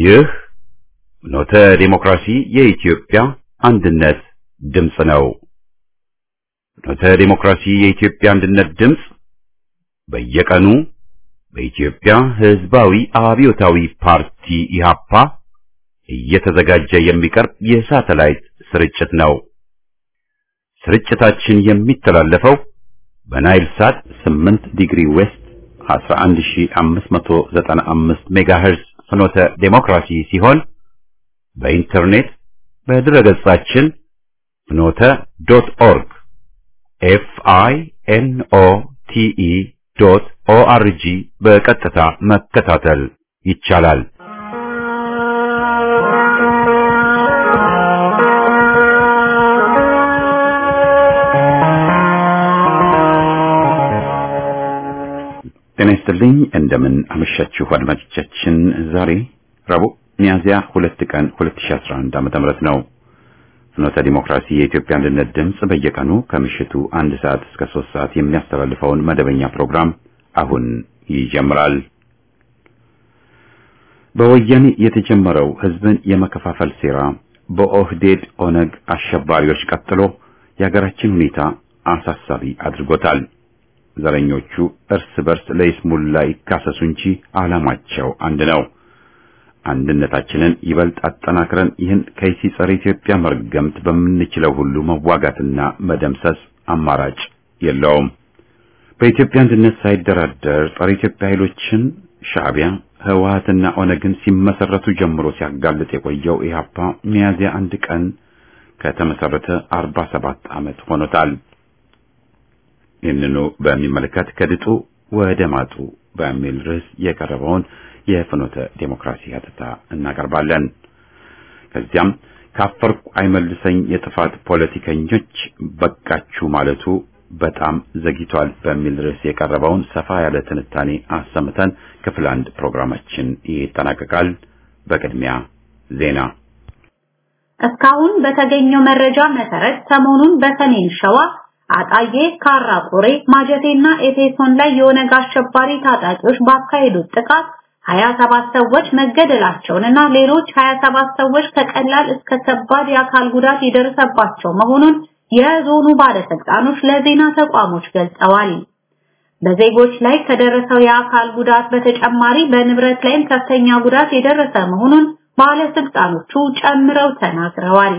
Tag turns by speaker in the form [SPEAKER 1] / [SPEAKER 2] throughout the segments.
[SPEAKER 1] ይህ ኖተ ዴሞክራሲ የኢትዮጵያ አንድነት ድምፅ ነው። ኖተ ዴሞክራሲ የኢትዮጵያ አንድነት ድምፅ በየቀኑ በኢትዮጵያ ሕዝባዊ አብዮታዊ ፓርቲ ኢሃፓ እየተዘጋጀ የሚቀርብ የሳተላይት ስርጭት ነው። ስርጭታችን የሚተላለፈው በናይል ሳት 8 ዲግሪ ዌስት 11595 ሜጋሄርዝ ፍኖተ ዴሞክራሲ ሲሆን በኢንተርኔት በድረገጻችን ፍኖተ ዶት ኦርግ ኤፍ አይ ኤን ኦ ቲ ኢ ዶት ኦ አር ጂ በቀጥታ መከታተል ይቻላል። ጤና ይስጥልኝ። እንደምን አመሻችሁ አድማጮቻችን። ዛሬ ረቡዕ ሚያዝያ ሁለት ቀን 2011 ዓመተ ምህረት ነው። ፍኖተ ዲሞክራሲ የኢትዮጵያ አንድነት ድምፅ በየቀኑ ከምሽቱ አንድ ሰዓት እስከ ሶስት ሰዓት የሚያስተላልፈውን መደበኛ ፕሮግራም አሁን ይጀምራል። በወያኔ የተጀመረው ህዝብን የመከፋፈል ሴራ በኦህዴድ ኦነግ አሸባሪዎች ቀጥሎ የሀገራችን ሁኔታ አሳሳቢ አድርጎታል። ዘረኞቹ እርስ በርስ ለይስሙላ ይካሰሱ እንጂ ዓላማቸው አንድ ነው። አንድነታችንን ይበልጥ አጠናክረን ይህን ከይሲ ጸረ ኢትዮጵያ መርገምት በምንችለው ሁሉ መዋጋትና መደምሰስ አማራጭ የለውም። በኢትዮጵያ አንድነት ሳይደራደር ጸረ ኢትዮጵያ ኃይሎችን ሻዕቢያ፣ ህወሓትና ኦነግን ሲመሰረቱ ጀምሮ ሲያጋልጥ የቆየው ኢህአፓ ሚያዝያ አንድ ቀን ከተመሰረተ አርባ ሰባት ዓመት ሆኖታል። ይህንኑ በሚመለከት ከድጡ ወደ ማጡ በሚል ርዕስ የቀረበውን የፍኖተ ዴሞክራሲ ሀተታ እናቀርባለን። ከዚያም ካፈርኩ አይመልሰኝ የጥፋት ፖለቲከኞች በቃችሁ ማለቱ በጣም ዘግይቷል በሚል ርዕስ የቀረበውን ሰፋ ያለ ትንታኔ አሰምተን ክፍል አንድ ፕሮግራማችን ይጠናቀቃል። በቅድሚያ ዜና።
[SPEAKER 2] እስካሁን በተገኘው መረጃ መሰረት ሰሞኑን በሰሜን ሸዋ አጣዬ፣ ካራ ቆሬ፣ ማጀቴና ኤፌሶን ላይ የኦነግ አሸባሪ ታጣቂዎች ባካሄዱት ጥቃት 27 ሰዎች መገደላቸውንና ሌሎች 27 ሰዎች ከቀላል እስከ ከባድ የአካል ጉዳት የደረሰባቸው መሆኑን የዞኑ ባለስልጣኖች ለዜና ተቋሞች ገልጸዋል። በዜጎች ላይ ከደረሰው የአካል ጉዳት በተጨማሪ በንብረት ላይም ከፍተኛ ጉዳት የደረሰ መሆኑን ባለስልጣኖቹ ጨምረው ተናግረዋል።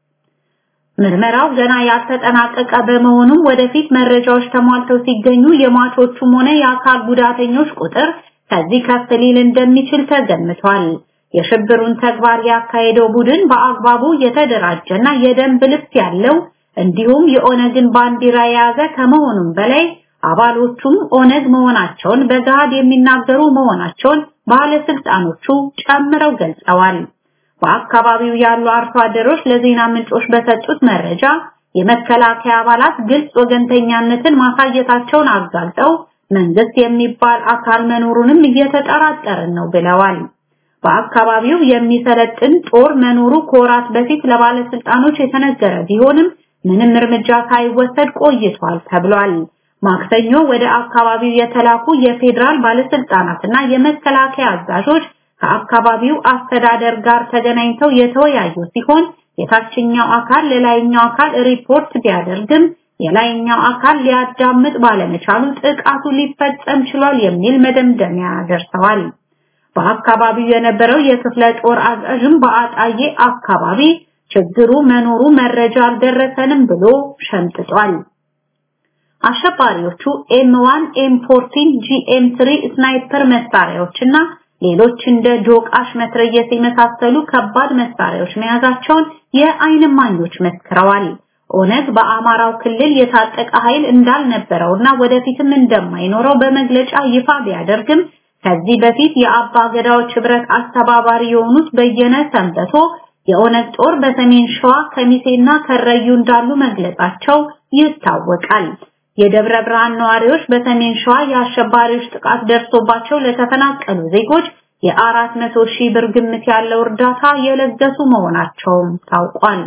[SPEAKER 2] ምርመራው ገና ያልተጠናቀቀ በመሆኑም ወደፊት መረጃዎች ተሟልተው ሲገኙ የሟቾቹም ሆነ የአካል ጉዳተኞች ቁጥር ከዚህ ከፍ ሊል እንደሚችል ተገምቷል። የሽብሩን ተግባር ያካሄደው ቡድን በአግባቡ የተደራጀና የደንብ ልብስ ያለው እንዲሁም የኦነግን ባንዲራ የያዘ ከመሆኑም በላይ አባሎቹም ኦነግ መሆናቸውን በገሃድ የሚናገሩ መሆናቸውን ባለስልጣኖቹ ጨምረው ገልጸዋል። በአካባቢው ያሉ አርሶ አደሮች ለዜና ምንጮች በሰጡት መረጃ የመከላከያ አባላት ግልጽ ወገንተኛነትን ማሳየታቸውን አጋልጠው መንግስት የሚባል አካል መኖሩንም እየተጠራጠርን ነው ብለዋል። በአካባቢው የሚሰለጥን ጦር መኖሩ ከወራት በፊት ለባለስልጣኖች የተነገረ ቢሆንም ምንም እርምጃ ሳይወሰድ ቆይቷል ተብሏል። ማክሰኞ ወደ አካባቢው የተላኩ የፌዴራል ባለስልጣናትና የመከላከያ አዛዦች ከአካባቢው አስተዳደር ጋር ተገናኝተው የተወያዩ ሲሆን የታችኛው አካል ለላይኛው አካል ሪፖርት ቢያደርግም የላይኛው አካል ሊያዳምጥ ባለመቻሉ ጥቃቱ ሊፈጸም ችሏል የሚል መደምደሚያ ደርሰዋል። በአካባቢው የነበረው የክፍለ ጦር አዛዥም በአጣዬ አካባቢ ችግሩ መኖሩ መረጃ አልደረሰንም ብሎ ሸምጥጧል። አሸባሪዎቹ ኤም1፣ ኤም14፣ ጂኤም3 ስናይፐር መሳሪያዎችና ሌሎች እንደ ዶቃሽ መትረየስ የመሳሰሉ ከባድ መሳሪያዎች መያዛቸውን የዓይን እማኞች መስክረዋል። ኦነግ በአማራው ክልል የታጠቀ ኃይል እንዳልነበረውና ወደፊትም እንደማይኖረው በመግለጫ ይፋ ቢያደርግም ከዚህ በፊት የአባ ገዳዎች ህብረት አስተባባሪ የሆኑት በየነ ሰንበቶ የኦነግ ጦር በሰሜን ሸዋ ከሚሴና ከረዩ እንዳሉ መግለጻቸው ይታወቃል። የደብረ ብርሃን ነዋሪዎች በሰሜን ሸዋ የአሸባሪዎች ጥቃት ደርሶባቸው ለተፈናቀሉ ዜጎች የአራት መቶ ሺህ ብር ግምት ያለው እርዳታ የለገሱ መሆናቸውም ታውቋል።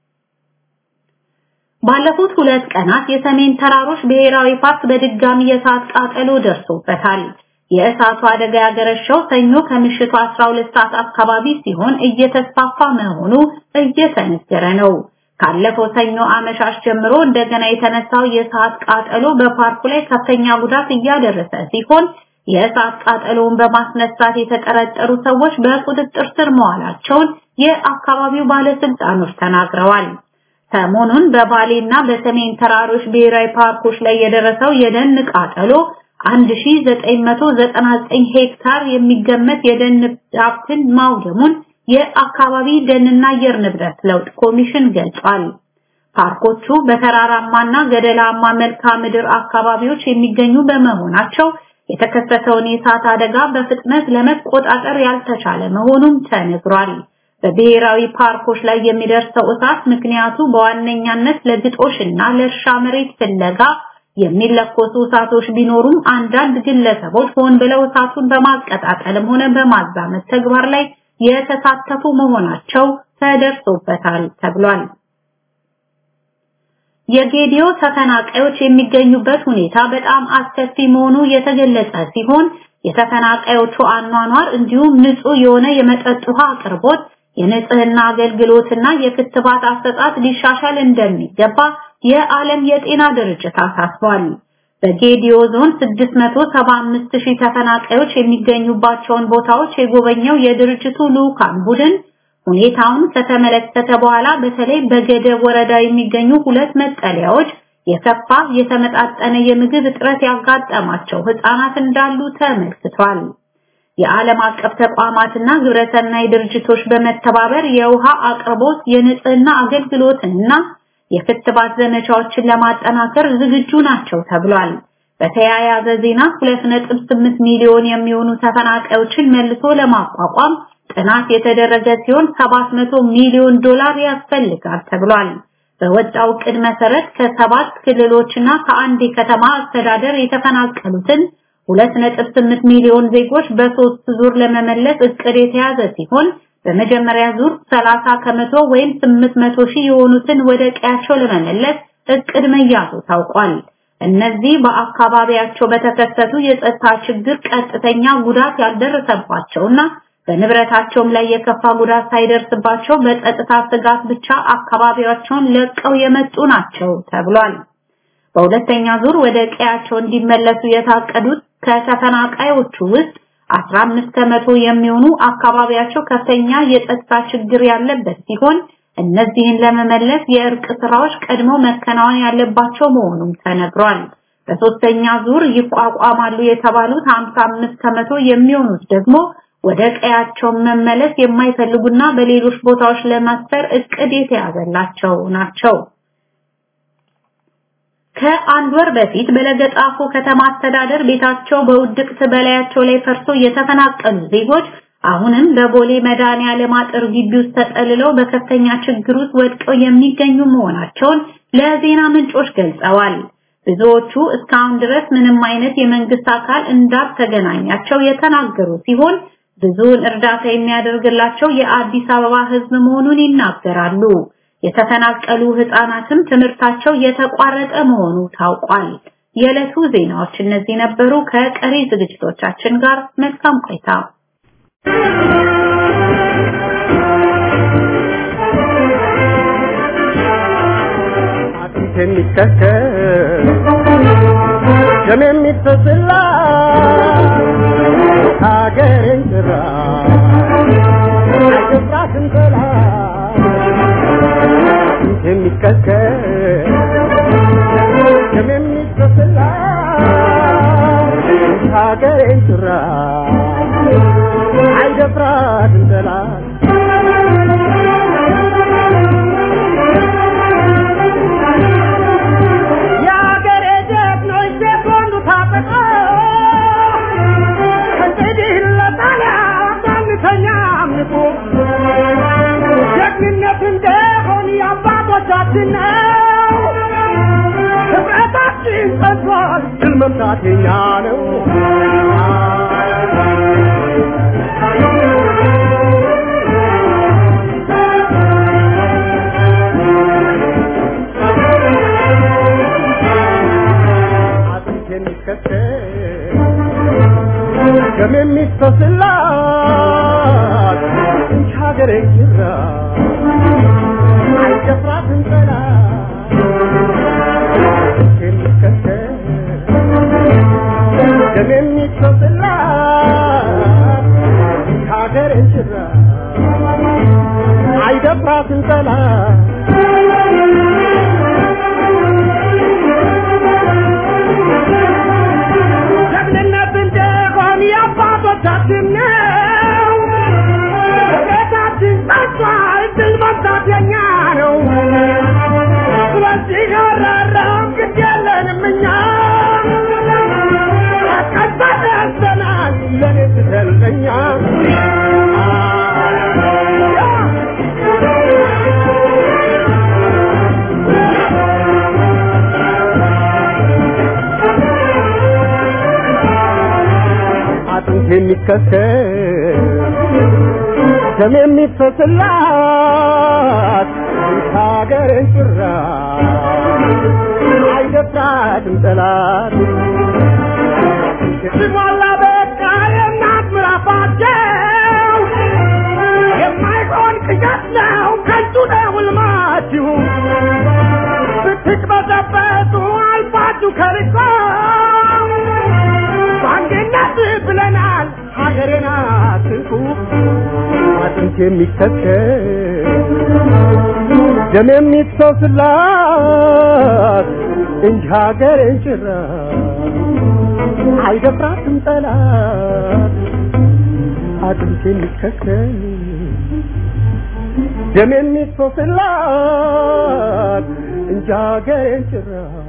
[SPEAKER 2] ባለፉት ሁለት ቀናት የሰሜን ተራሮች ብሔራዊ ፓርክ በድጋሚ የእሳት ቃጠሎ ደርሶበታል። የእሳቱ አደጋ ያገረሸው ሰኞ ከምሽቱ 12 ሰዓት አካባቢ ሲሆን እየተስፋፋ መሆኑ እየተነገረ ነው። ካለፈው ሰኞ አመሻሽ ጀምሮ እንደገና የተነሳው የእሳት ቃጠሎ በፓርኩ ላይ ከፍተኛ ጉዳት እያደረሰ ሲሆን የእሳት ቃጠሎውን በማስነሳት የተጠረጠሩ ሰዎች በቁጥጥር ስር መዋላቸውን የአካባቢው ባለስልጣኖች ተናግረዋል። ሰሞኑን በባሌና በሰሜን ተራሮች ብሔራዊ ፓርኮች ላይ የደረሰው የደን ቃጠሎ 1999 ሄክታር የሚገመት የደን ሀብትን ማውደሙን የአካባቢ ደንና አየር ንብረት ለውጥ ኮሚሽን ገልጿል። ፓርኮቹ በተራራማና ገደላማ መልክዓ ምድር አካባቢዎች የሚገኙ በመሆናቸው የተከሰተውን የእሳት አደጋ በፍጥነት ለመቆጣጠር ያልተቻለ መሆኑም ተነግሯል። በብሔራዊ ፓርኮች ላይ የሚደርሰው እሳት ምክንያቱ በዋነኛነት ለግጦሽና ለእርሻ መሬት ፍለጋ የሚለኮሱ እሳቶች ቢኖሩም አንዳንድ ግለሰቦች ሆን ብለው እሳቱን በማቀጣጠልም ሆነ በማዛመት ተግባር ላይ የተሳተፉ መሆናቸው ተደርሶበታል ተብሏል። የጌዲዮ ተፈናቃዮች የሚገኙበት ሁኔታ በጣም አስከፊ መሆኑ የተገለጸ ሲሆን የተፈናቃዮቹ አኗኗር እንዲሁም ንጹህ የሆነ የመጠጥ ውሃ አቅርቦት፣ የንጽህና አገልግሎትና የክትባት አሰጣጥ ሊሻሻል እንደሚገባ የዓለም የጤና ድርጅት አሳስቧል። በጌዲዮ ዞን 675 ሺህ ተፈናቃዮች የሚገኙባቸውን ቦታዎች የጎበኘው የድርጅቱ ልዑካን ቡድን ሁኔታውን ከተመለከተ በኋላ በተለይ በገደብ ወረዳ የሚገኙ ሁለት መጠለያዎች የከፋ የተመጣጠነ የምግብ እጥረት ያጋጠማቸው ህፃናት እንዳሉ ተመልክቷል። የዓለም አቀፍ ተቋማትና ግብረሰናይ ድርጅቶች በመተባበር የውሃ አቅርቦት፣ የንጽህና አገልግሎትንና የክትባት ዘመቻዎችን ለማጠናከር ዝግጁ ናቸው ተብሏል። በተያያዘ ዜና 2.8 ሚሊዮን የሚሆኑ ተፈናቃዮችን መልሶ ለማቋቋም ጥናት የተደረገ ሲሆን 700 ሚሊዮን ዶላር ያስፈልጋል ተብሏል። በወጣው ዕቅድ መሰረት ከሰባት ክልሎችና ከአንድ የከተማ አስተዳደር የተፈናቀሉትን 2.8 ሚሊዮን ዜጎች በሶስት ዙር ለመመለስ ዕቅድ የተያዘ ሲሆን በመጀመሪያ ዙር 30 ከመቶ ወይም 800 ሺህ የሆኑትን ወደ ቀያቸው ለመመለስ ዕቅድ መያዙ ታውቋል። እነዚህ በአካባቢያቸው በተከሰቱ የጸጥታ ችግር ቀጥተኛ ጉዳት ያልደረሰባቸውና በንብረታቸውም ላይ የከፋ ጉዳት ሳይደርስባቸው በጸጥታ ስጋት ብቻ አካባቢያቸውን ለቀው የመጡ ናቸው ተብሏል። በሁለተኛ ዙር ወደ ቀያቸው እንዲመለሱ የታቀዱት ከተፈናቃዮቹ ውስጥ 15 ከመቶ የሚሆኑ አካባቢያቸው ከፍተኛ የጸጥታ ችግር ያለበት ሲሆን እነዚህን ለመመለስ የእርቅ ስራዎች ቀድሞ መከናወን ያለባቸው መሆኑም ተነግሯል። በሶስተኛ ዙር ይቋቋማሉ የተባሉት 55 ከመቶ የሚሆኑት ደግሞ ወደ ቀያቸው መመለስ የማይፈልጉና በሌሎች ቦታዎች ለማስፈር እቅድ የተያዘላቸው ናቸው። ከአንድ ወር በፊት በለገጣፎ ከተማ አስተዳደር ቤታቸው በውድቅት በላያቸው ላይ ፈርሶ የተፈናቀሉ ዜጎች አሁንም በቦሌ መድኃኔዓለም አጥር ግቢ ውስጥ ተጠልለው በከፍተኛ ችግር ውስጥ ወድቀው የሚገኙ መሆናቸውን ለዜና ምንጮች ገልጸዋል። ብዙዎቹ እስካሁን ድረስ ምንም አይነት የመንግስት አካል እንዳልተገናኛቸው የተናገሩ ሲሆን ብዙውን እርዳታ የሚያደርግላቸው የአዲስ አበባ ሕዝብ መሆኑን ይናገራሉ። የተፈናቀሉ ህፃናትም ትምህርታቸው የተቋረጠ መሆኑ ታውቋል። የዕለቱ ዜናዎች እነዚህ ነበሩ። ከቀሪ ዝግጅቶቻችን ጋር መልካም ቆይታ።
[SPEAKER 3] አጥንት የሚከከል ደም የሚፈስላ ሀገሬን ጥራ አይገባትም ጠላት አጥንት የሚከከል ደም የሚፈስላ ሀገሬን ጥራ አይደፍራትም ጠላት የአገሬ ጀግኖች ሴኮንዱ ታጥቀው ከእንግዲህ ለጣሊያ ባንተኛ አምልኮ ጀግንነት እንደሆን የአባቶቻችን ነው። ህብረታችን ጸንቷል፣ ድል መምታት የኛ ነው። አጥንት የሚከተል ደም የሚፈስላት እንጂ ሀገሬ ጅራ አይደፍራትም ጠላት የሚከተል ደም የሚፈስላት እንጂ ሀገሬ ጅራ አይደፍራትም ጠላት ጀግንነት እንደሆን የአባቶቻችን ነው። ቤታችን ጸንቷል፣ ድል መምታት የኛ ነው። ስለዚህ አራራም ግድ የለንም እኛ ቀባድ ያዘናል ለኔ ስትለኛ አጥንት የሚከተል ደም የሚፈስላት ሀገርን ጭራ አይደፍራትም ጠላት ሲሟላ በቃ የእናት ምራፋቸው የማይሆን ቅዠት ነው ከንቱ ነው ሕልማችሁ ስትቅበዘበዙ አልፋችሁ ከርቆ በአንድነት ብለናል ሀገሬን አትንኩ አጥንት የሚከተል ደም የሚፈስላት እንጂ ሀገሬን ጭራ አይደፍራትም ጠላት አጥንት የሚከተል ደም የሚፈስላት እንጂ ሀገሬን ጭራ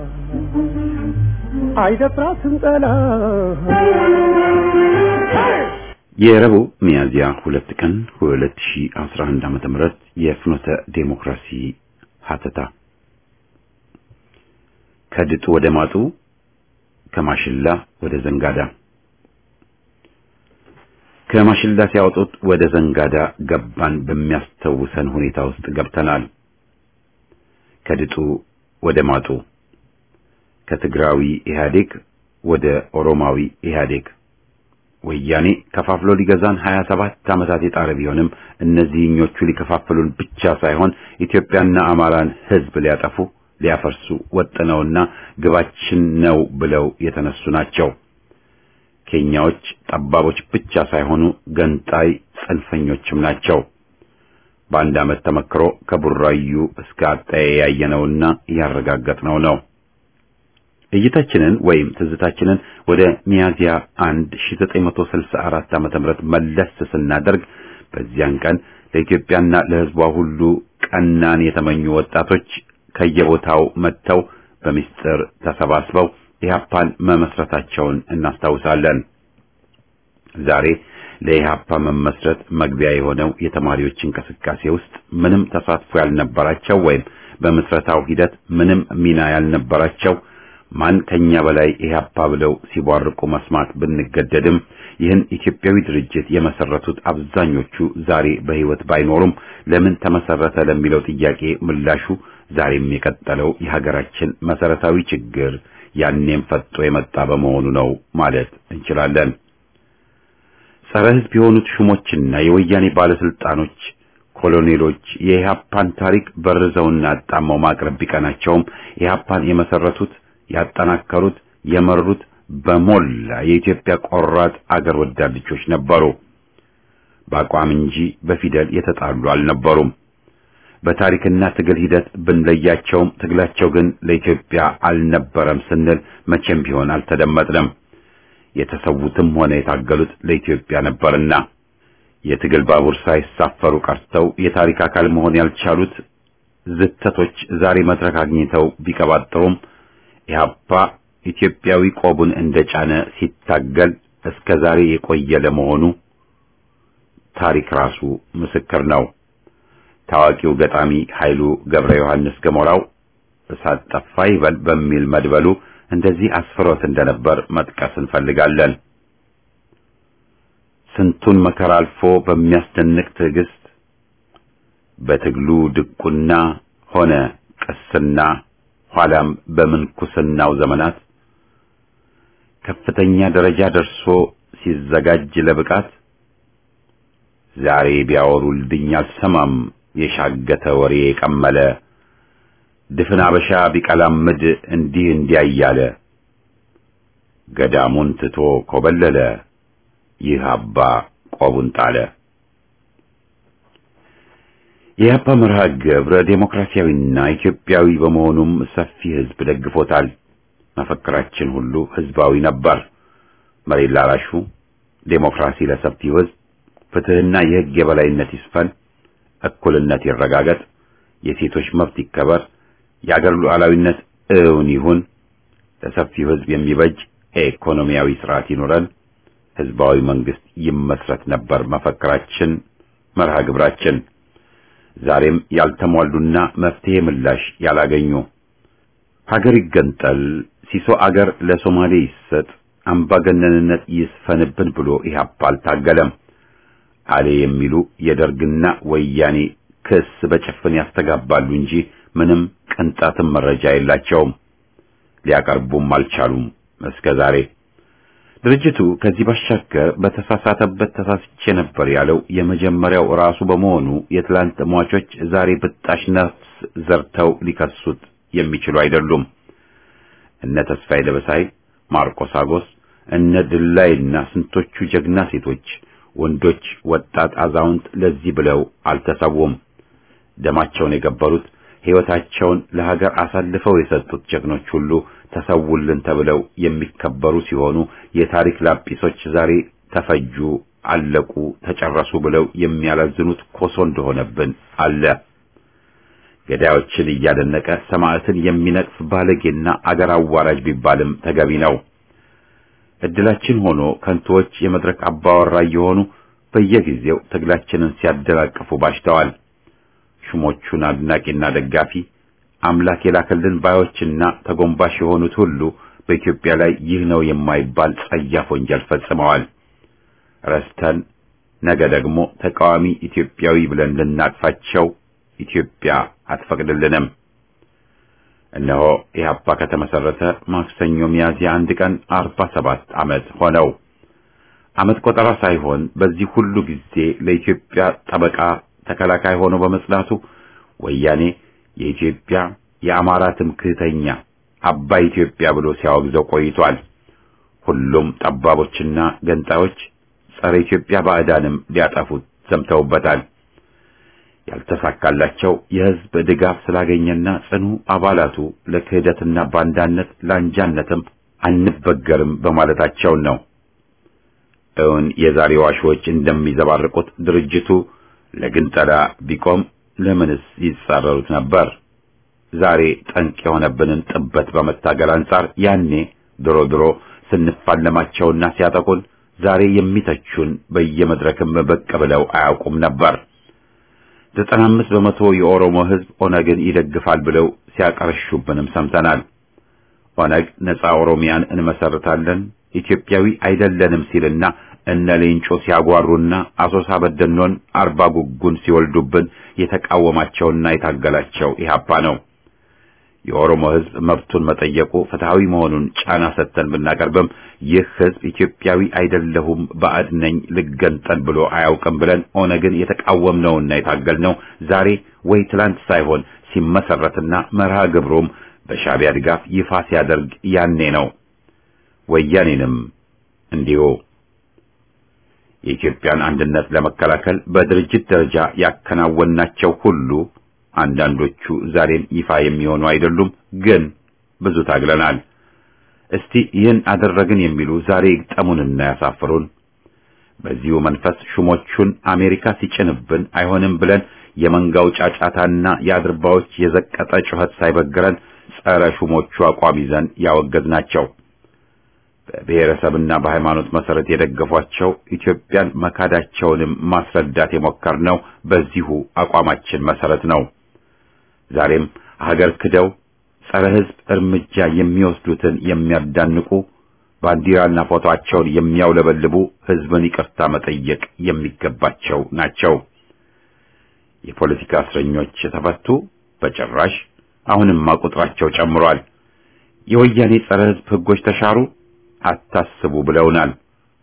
[SPEAKER 3] አይደፍራትም ጠላት
[SPEAKER 1] የረቡዕ ሚያዝያ ሁለት ቀን 2011 ዓመተ ምህረት የፍኖተ ዴሞክራሲ ሀተታ ከድጡ ወደ ማጡ ከማሽላ ወደ ዘንጋዳ ከማሽላ ሲያወጡት ወደ ዘንጋዳ ገባን በሚያስተውሰን ሁኔታ ውስጥ ገብተናል። ከድጡ ወደ ማጡ ከትግራዊ ኢህአዴግ ወደ ኦሮማዊ ኢህአዴግ ወያኔ ከፋፍሎ ሊገዛን 27 ዓመታት የጣረ ቢሆንም እነዚህኞቹ ሊከፋፍሉን ብቻ ሳይሆን ኢትዮጵያና አማራን ሕዝብ ሊያጠፉ ሊያፈርሱ ወጥነውና ግባችን ነው ብለው የተነሱ ናቸው። ኬንያዎች ጠባቦች ብቻ ሳይሆኑ ገንጣይ ጽንፈኞችም ናቸው። በአንድ ዓመት ተመክሮ ከቡራዩ እስከ አጣዬ ያየነውና ያረጋገጥነው ነው። እይታችንን ወይም ትዝታችንን ወደ ሚያዝያ 1 1964 ዓመተ ምህረት መለስ ስናደርግ በዚያን ቀን ለኢትዮጵያና ለሕዝቧ ሁሉ ቀናን የተመኙ ወጣቶች ከየቦታው መጥተው በሚስጥር ተሰባስበው ኢህአፓን መመስረታቸውን እናስታውሳለን። ዛሬ ለኢህአፓ መመስረት መግቢያ የሆነው የተማሪዎች እንቅስቃሴ ውስጥ ምንም ተሳትፎ ያልነበራቸው ወይም በምስረታው ሂደት ምንም ሚና ያልነበራቸው ማን ከኛ በላይ ኢህአፓ ብለው ሲቧርቁ መስማት ብንገደድም ይህን ኢትዮጵያዊ ድርጅት የመሰረቱት አብዛኞቹ ዛሬ በህይወት ባይኖሩም ለምን ተመሰረተ ለሚለው ጥያቄ ምላሹ ዛሬም የቀጠለው የሀገራችን መሰረታዊ ችግር ያኔም ፈጦ የመጣ በመሆኑ ነው ማለት እንችላለን። ጸረ ህዝብ የሆኑት ሹሞችና የወያኔ ባለስልጣኖች ኮሎኔሎች የኢህአፓን ታሪክ በርዘውና አጣመው ማቅረብ ቢቀናቸውም ኢህአፓን የመሰረቱት ያጠናከሩት የመሩት በሞላ የኢትዮጵያ ቆራጥ አገር ወዳድ ልጆች ነበሩ። በአቋም እንጂ በፊደል የተጣሉ አልነበሩም። በታሪክና ትግል ሂደት ብንለያቸውም ትግላቸው ግን ለኢትዮጵያ አልነበረም ስንል መቼም ቢሆን አልተደመጥንም። የተሰዉትም ሆነ የታገሉት ለኢትዮጵያ ነበርና የትግል ባቡር ሳይሳፈሩ ቀርተው የታሪክ አካል መሆን ያልቻሉት ዝተቶች ዛሬ መድረክ አግኝተው ቢቀባጥሩም ኢህአፓ ኢትዮጵያዊ ቆቡን እንደጫነ ሲታገል እስከ ዛሬ የቆየ ለመሆኑ ታሪክ ራሱ ምስክር ነው። ታዋቂው ገጣሚ ኃይሉ ገብረ ዮሐንስ ገሞራው እሳት ጠፋ ይበል በሚል መድበሉ እንደዚህ አስፍሮት እንደነበር መጥቀስ እንፈልጋለን። ስንቱን መከራ አልፎ በሚያስደንቅ ትዕግስት በትግሉ ድቁና ሆነ ቅስና ኋላም በምንኩስናው ዘመናት ከፍተኛ ደረጃ ደርሶ ሲዘጋጅ ለብቃት ዛሬ ቢያወሩልኝ አልሰማም የሻገተ ወሬ የቀመለ ድፍን አበሻ ቢቀላምድ እንዲህ እንዲያ እያለ ገዳሙን ትቶ ኮበለለ ይህ አባ ቆቡን ጣለ። የአባ መርሃ ግብረ ዴሞክራሲያዊና ኢትዮጵያዊ በመሆኑም ሰፊ ሕዝብ ደግፎታል። መፈክራችን ሁሉ ሕዝባዊ ነበር። መሬት ላራሹ፣ ዴሞክራሲ ለሰፊው ሕዝብ፣ ፍትሕና የሕግ የበላይነት ይስፈን፣ እኩልነት ይረጋገጥ፣ የሴቶች መብት ይከበር፣ የአገር ሉዓላዊነት እውን ይሁን፣ ለሰፊው ሕዝብ የሚበጅ ኢኮኖሚያዊ ስርዓት ይኑረን፣ ሕዝባዊ መንግስት ይመስረት ነበር መፈክራችን፣ መርሃ ግብራችን። ዛሬም ያልተሟሉና መፍትሄ ምላሽ ያላገኙ ሀገር ይገንጠል፣ ሲሶ አገር ለሶማሌ ይሰጥ፣ አምባገነንነት ይስፈንብን ብሎ ኢህአፓ አልታገለም። አሌ የሚሉ የደርግና ወያኔ ክስ በጭፍን ያስተጋባሉ እንጂ ምንም ቅንጣትም መረጃ የላቸውም። ሊያቀርቡም አልቻሉም እስከ ዛሬ። ድርጅቱ ከዚህ ባሻገር በተሳሳተበት ተሳስቼ ነበር ያለው የመጀመሪያው ራሱ በመሆኑ የትላንት ሟቾች ዛሬ ብጣሽ ነፍስ ዘርተው ሊከሱት የሚችሉ አይደሉም። እነ ተስፋዬ ደበሳይ፣ ማርቆስ አጎስ፣ እነ ድላይና ስንቶቹ ጀግና ሴቶች፣ ወንዶች፣ ወጣት፣ አዛውንት ለዚህ ብለው አልተሰዉም። ደማቸውን የገበሩት ሕይወታቸውን ለሀገር አሳልፈው የሰጡት ጀግኖች ሁሉ ተሰውልን ተብለው የሚከበሩ ሲሆኑ የታሪክ ላጲሶች ዛሬ ተፈጁ፣ አለቁ፣ ተጨረሱ ብለው የሚያላዝኑት ኮሶ እንደሆነብን አለ። ገዳዮችን እያደነቀ ሰማዕትን የሚነቅፍ ባለጌና አገር አዋራጅ ቢባልም ተገቢ ነው። እድላችን ሆኖ ከንቶዎች የመድረክ አባወራ እየሆኑ በየጊዜው ትግላችንን ሲያደናቅፉ ባሽተዋል። ሹሞቹን አድናቂና ደጋፊ አምላክ የላከልን ባዮችና ተጎንባሽ የሆኑት ሁሉ በኢትዮጵያ ላይ ይህ ነው የማይባል ጸያፍ ወንጀል ፈጽመዋል። ረስተን ነገ ደግሞ ተቃዋሚ ኢትዮጵያዊ ብለን ልናቅፋቸው ኢትዮጵያ አትፈቅድልንም። እነሆ ኢህአፓ ከተመሰረተ ማክሰኞ ሚያዝያ አንድ ቀን አርባ ሰባት ዓመት ሆነው። ዓመት ቆጠራ ሳይሆን በዚህ ሁሉ ጊዜ ለኢትዮጵያ ጠበቃ ተከላካይ ሆኖ በመጽናቱ ወያኔ የኢትዮጵያ የአማራ ትምክህተኛ አባይ ኢትዮጵያ ብሎ ሲያወግዘው ቆይቷል። ሁሉም ጠባቦችና ገንጣዮች ጸረ ኢትዮጵያ ባዕዳንም ሊያጠፉት ዘምተውበታል። ያልተሳካላቸው የሕዝብ ድጋፍ ስላገኘና ጽኑ አባላቱ ለክህደትና ባንዳነት ላንጃነትም አንበገርም በማለታቸው ነው። እውን የዛሬ ዋሾች እንደሚዘባርቁት ድርጅቱ ለግንጠላ ቢቆም ለምንስ ይጻረሩት ነበር? ዛሬ ጠንቅ የሆነብንን ጥበት በመታገል አንጻር ያኔ ድሮ ድሮ ስንፋለማቸውና ሲያጠቁን ዛሬ የሚተቹን በየመድረክም ብቅ ብለው አያውቁም ነበር። ዘጠና አምስት በመቶ የኦሮሞ ሕዝብ ኦነግን ይደግፋል ብለው ሲያቀርሹብንም ሰምተናል። ኦነግ ነፃ ኦሮሚያን እንመሰርታለን ኢትዮጵያዊ አይደለንም ሲልና እነ ሌንጮ ሲያጓሩና አሶሳ በደኖን አርባ ጉጉን ሲወልዱብን የተቃወማቸውና የታገላቸው ኢህአፓ ነው። የኦሮሞ ሕዝብ መብቱን መጠየቁ ፍትሐዊ መሆኑን ጫና ሰጥተን ብናቀርብም ይህ ሕዝብ ኢትዮጵያዊ አይደለሁም ባዕድ ነኝ ልገንጠል ብሎ አያውቅም ብለን ኦነግን የተቃወምነውና የታገልነው ዛሬ ወይ ትላንት ሳይሆን ሲመሰረትና መርሃ ግብሩም በሻዕቢያ ድጋፍ ይፋ ሲያደርግ ያኔ ነው። ወያኔንም እንዲሁ የኢትዮጵያን አንድነት ለመከላከል በድርጅት ደረጃ ያከናወናቸው ሁሉ አንዳንዶቹ ዛሬም ይፋ የሚሆኑ አይደሉም፣ ግን ብዙ ታግለናል። እስቲ ይህን አደረግን የሚሉ ዛሬ ይግጠሙንና ያሳፍሩን። በዚሁ መንፈስ ሹሞቹን አሜሪካ ሲጭንብን አይሆንም ብለን የመንጋው ጫጫታና የአድርባዎች የዘቀጠ ጩኸት ሳይበግረን ጸረ ሹሞቹ አቋም ይዘን ያወገዝናቸው በብሔረሰብና በሃይማኖት መሰረት የደገፏቸው ኢትዮጵያን መካዳቸውንም ማስረዳት የሞከርነው በዚሁ አቋማችን መሰረት ነው። ዛሬም ሀገር ክደው ጸረ ሕዝብ እርምጃ የሚወስዱትን የሚያዳንቁ ባንዲራና ፎቶአቸውን የሚያውለበልቡ ሕዝብን ይቅርታ መጠየቅ የሚገባቸው ናቸው። የፖለቲካ እስረኞች ተፈቱ? በጭራሽ። አሁንማ ቁጥራቸው ጨምሯል። የወያኔ ጸረ ሕዝብ ሕጎች ተሻሩ? አታስቡ ብለውናል።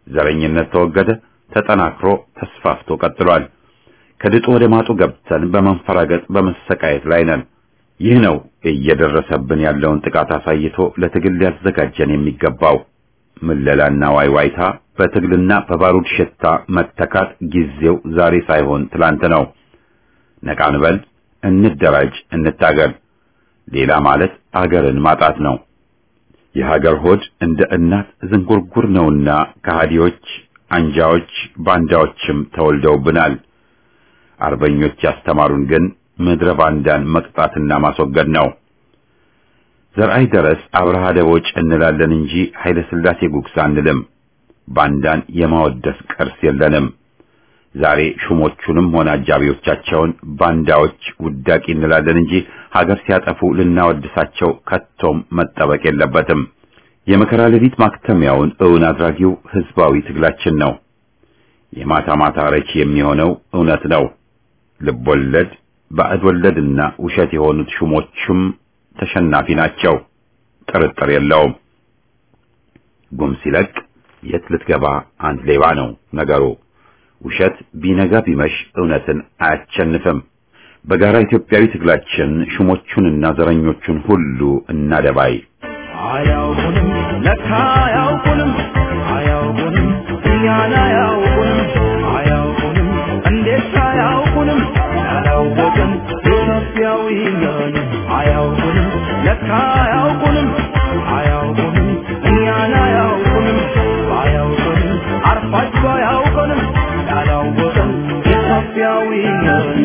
[SPEAKER 1] ዘረኝነት ተወገደ፣ ተጠናክሮ ተስፋፍቶ ቀጥሏል። ከድጡ ወደ ማጡ ገብተን በመንፈራገጥ በመሰቃየት ላይ ነን። ይህ ነው እየደረሰብን ያለውን ጥቃት አሳይቶ ለትግል ሊያዘጋጀን የሚገባው። ምለላና ዋይዋይታ በትግልና በባሩድ ሽታ መተካት ጊዜው ዛሬ ሳይሆን ትላንት ነው። ነቃ እንበል፣ እንደራጅ፣ እንታገል። ሌላ ማለት አገርን ማጣት ነው። የሀገር ሆድ እንደ እናት ዝንጉርጉር ነውና ከሃዲዎች፣ አንጃዎች፣ ባንዳዎችም ተወልደውብናል። አርበኞች ያስተማሩን ግን ምድረ ባንዳን መቅጣትና ማስወገድ ነው። ዘርአይ ደረስ አብርሃ ደቦጭ እንላለን እንጂ ኃይለ ሥላሴ ጉግሳ አንልም። ባንዳን የማወደስ ቅርስ የለንም። ዛሬ ሹሞቹንም ሆነ አጃቢዎቻቸውን ባንዳዎች ውዳቂ እንላለን እንጂ ሀገር ሲያጠፉ ልናወድሳቸው ከቶም መጠበቅ የለበትም። የመከራ ሌሊት ማክተሚያውን እውን አድራጊው ህዝባዊ ትግላችን ነው። የማታ ማታ ረቺ የሚሆነው እውነት ነው። ልብ ወለድ፣ ባዕድ ወለድና ውሸት የሆኑት ሹሞቹም ተሸናፊ ናቸው። ጥርጥር የለውም። ጉም ሲለቅ የት ልትገባ አንድ ሌባ ነው ነገሩ። ውሸት ቢነጋ ቢመሽ እውነትን አያቸንፍም። በጋራ ኢትዮጵያዊ ትግላችን ሹሞቹንና ዘረኞቹን ሁሉ እናደባይ።
[SPEAKER 4] አያውቁንም ለካ አያውቁንም አያውቁንም እኛን አያውቁንም አያውቁንም እንዴት አያውቁንም ያላወቅን ኢትዮጵያዊ ነን አያውቁንም ለካ አያውቁንም አያውቁንም እኛን አያውቁንም አያውቁንም አርፋችሁ አያውቁንም ያላወቅን ኢትዮጵያዊ ነን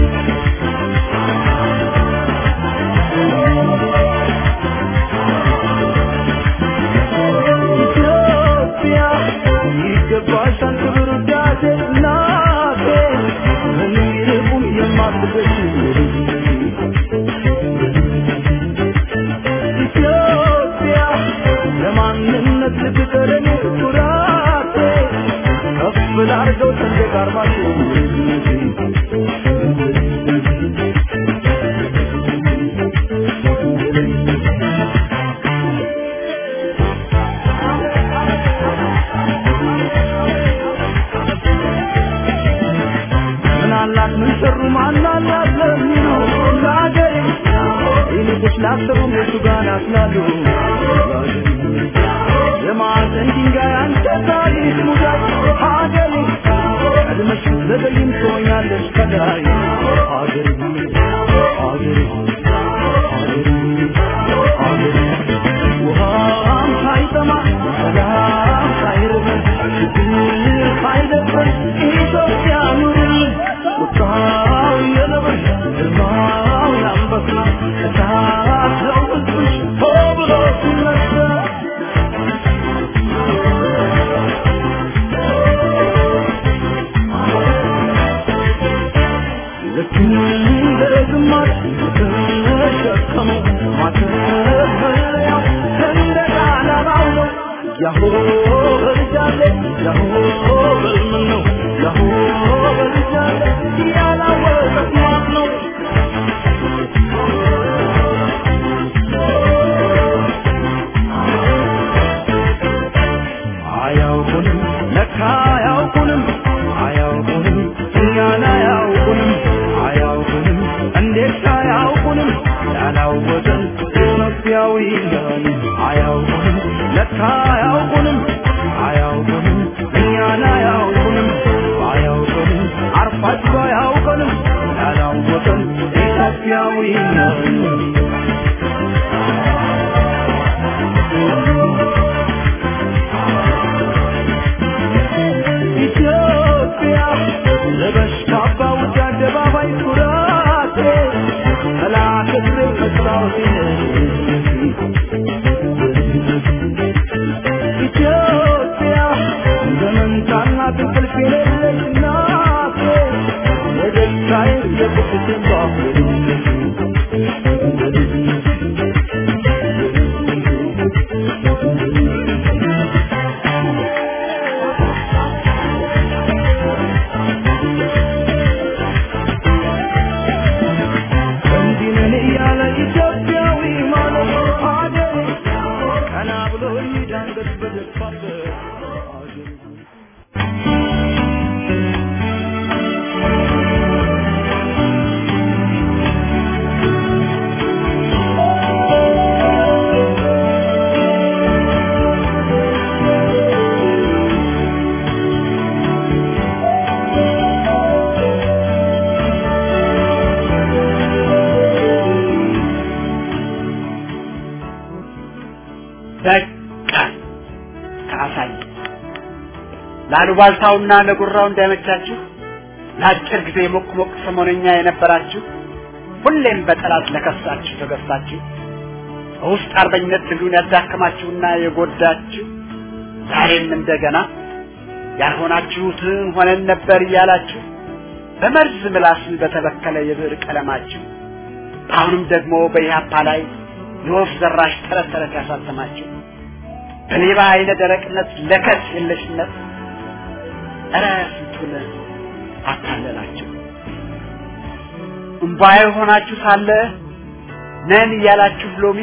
[SPEAKER 4] ኢትዮጵያ ይገባሻል ክብር ውዳሴ እናቴ ምንም ይልቁም የማትበሽ ኢትዮጵያ ለማንነት ልትቀረኝ ኩራቴ ከፍ ላርገው ሰንደቅ ዓርማችሁ ምን አላት ምን ሰሩ ማን አላት ለሚሉ ለአገሬ ይልቁስ ላሰሩም የቱ ጋር ናስላሉ የማዕዘን ድንጋይ አንተ ታሪክ ሙዳይ ሀገሬ ቀድመሽ ዘገይም ትሆኛለሽ ከላይ ሀገሬ ሀገሬ ሀገሬ ሀገሬ ውሃም ሳይጠማ ሰላም ሳይርበን ችግር ሳይደፍረን ኢትዮጵያ ኑርልን ቁጣው የነብር ግርማው የአንበሳ እሳት ነው ሕዝብሽ ሆ ብሎ ሲነሳ ልክ እንደ ግማሽ ተሸከመው ማተፈሪያው ሰንደቅ ዓላማው ነው። ያሆ በልጃለ ያሆ በልምን ነው ያሆ በልጃለ ያላወቀት ማን ነው? አያውቁንም ለካ አያውቁንም አያውቁንም እኛን አያውቁንም አያውቁንም እንዴት አያውቁንም ያላወቀን ኢትዮጵያዊ ነን አያውቁንም ለካ አያውቁንም አያውቁንም እኛን አያውቁንም አያውቁንም አርፋችሁ አያውቁንም ያላወቀን ኢትዮጵያዊ ነን ኢትዮጵያ ለበሽታ ባውጭ አደባባይ ኩራቴ መላክት መስታወቴ ኢትዮጵያ ዘመንታና ትንቅልፍ የሌለች እናቴ የደስታዬ የቁስቴን እንዲህ ነን እያለ ኢትዮጵያዊ ማለት ሀገሬ ቀና ብሎ ይዳንገት በደስታበት ሀገሬ
[SPEAKER 5] ላሉባልታውና ለጉራው እንዳይመቻችሁ ለአጭር ጊዜ ሞቅ ሞቅ ሰሞነኛ የነበራችሁ ሁሌም በጠላት ለከሳችሁ ተገዝታችሁ በውስጥ አርበኝነት ትግሉን ያዳከማችሁና የጎዳችሁ ዛሬም እንደገና ያልሆናችሁትን ሆነን ነበር እያላችሁ በመርዝ ምላስ በተበከለ የብዕር ቀለማችሁ አሁንም ደግሞ በኢህአፓ ላይ የወፍ ዘራሽ ተረት ተረት ያሳተማችሁ በሌባ አይነ ደረቅነት ለከት የለሽነት እረ ስንቱን አታለላችሁ። እምባዬ ሆናችሁ ሳለ ነን እያላችሁ ሎሚ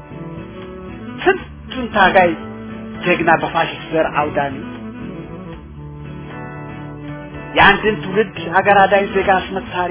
[SPEAKER 5] ስንቱን ታጋይ ጀግና በፋሽስት ዘር አውዳሚ የአንድን ትውልድ ሀገር አዳኝ ዜጋ አስመሳሪ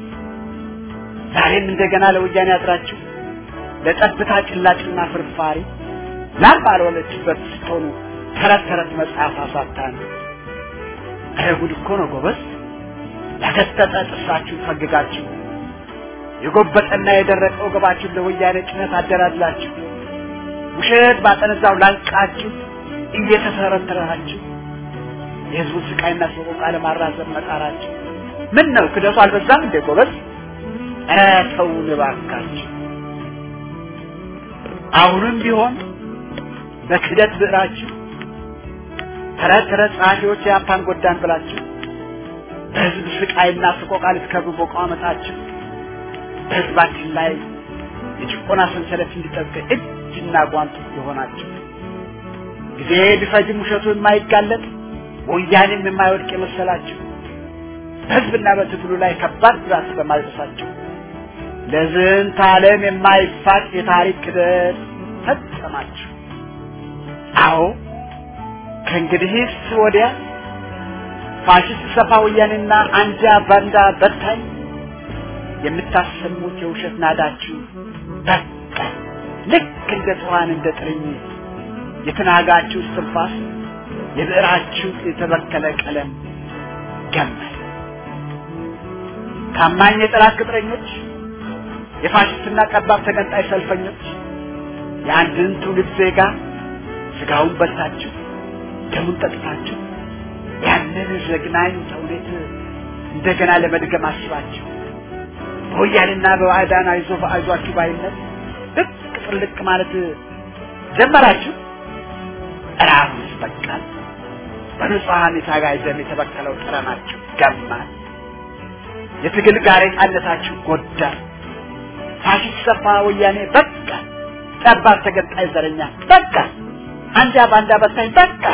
[SPEAKER 5] ዛሬም እንደገና ለወያኔ አድራችሁ ለጠብታ ጭላጭና ፍርፋሪ ላም ባልወለችበት ስትሆኑ ተረት ተረት መጽሐፍ አሳታን። ኧረ ጉድ እኮ ነው ጎበዝ! ያገጠጠ ጥርሳችሁን ፈግጋችሁ የጎበጠና የደረቀ ወገባችሁን ለወያኔ ጭነት አደላድላችሁ ውሸት ባጠነዛው ላንቃችሁ እየተተረተራችሁ የህዝቡን ስቃይና ሰቆቃ ለማራዘም መጣራችሁ ምን ነው ክደቱ አልበዛም እንዴ ጎበዝ? ኧረ ተውን እባካችሁ። አሁንም ቢሆን በክደት ብዕራችሁ ተረት ተረት ጸሐፊዎች የአፓን ጎዳን ብላችሁ በህዝብ ስቃይና ሰቆቃ ልትከብሩ በቋመጣችሁ በህዝባችን ላይ የጭቆና ሰንሰለት እንዲጠብቅ እጅና ጓንት የሆናችሁ ጊዜ ቢፈጅም ውሸቱ የማይጋለጥ ወያኔም የማይወድቅ የመሰላችሁ በህዝብና በትግሉ ላይ ከባድ ጉዳት በማድረሳችሁ ለዝንተ ዓለም የማይፋቅ የታሪክ ክደት ፈጸማችሁ። አዎ ከእንግዲህስ ወዲያ ፋሽስት ሰፋ ወያኔና አንጃ ባንዳ በታኝ የምታሰሙት የውሸት ናዳችሁ በቃ ልክ እንደ ትኋን እንደ ጥርኝ የተናጋችሁ እስትንፋስ የብዕራችሁ የተበከለ ቀለም ገመል ታማኝ የጠላት ቅጥረኞች የፋሽስትና ቀባብ ተገንጣይ ሰልፈኞች የአንድን ትውልድ ዜጋ ስጋውን በልታችሁ ደሙን ጠጥታችሁ ያንን ዘግናኝ ተውኔት እንደገና ለመድገም አስባችሁ በወያኔና በባዕዳን አይዞ አይዟችሁ ባይነት ልቅ ጥልቅ ማለት ጀመራችሁ። እራሱስ በቃል በንጹሐን የታጋይ ደም የተበከለው ጠረናችሁ ገማል። የትግል ጋሬጣነታችሁ ጎዳ። ፋሽስት ሰፋ ወያኔ በቃ፣ ጠባብ ተገንጣይ ዘረኛ በቃ፣ አንጃ ባንዳ በታኝ በቃ።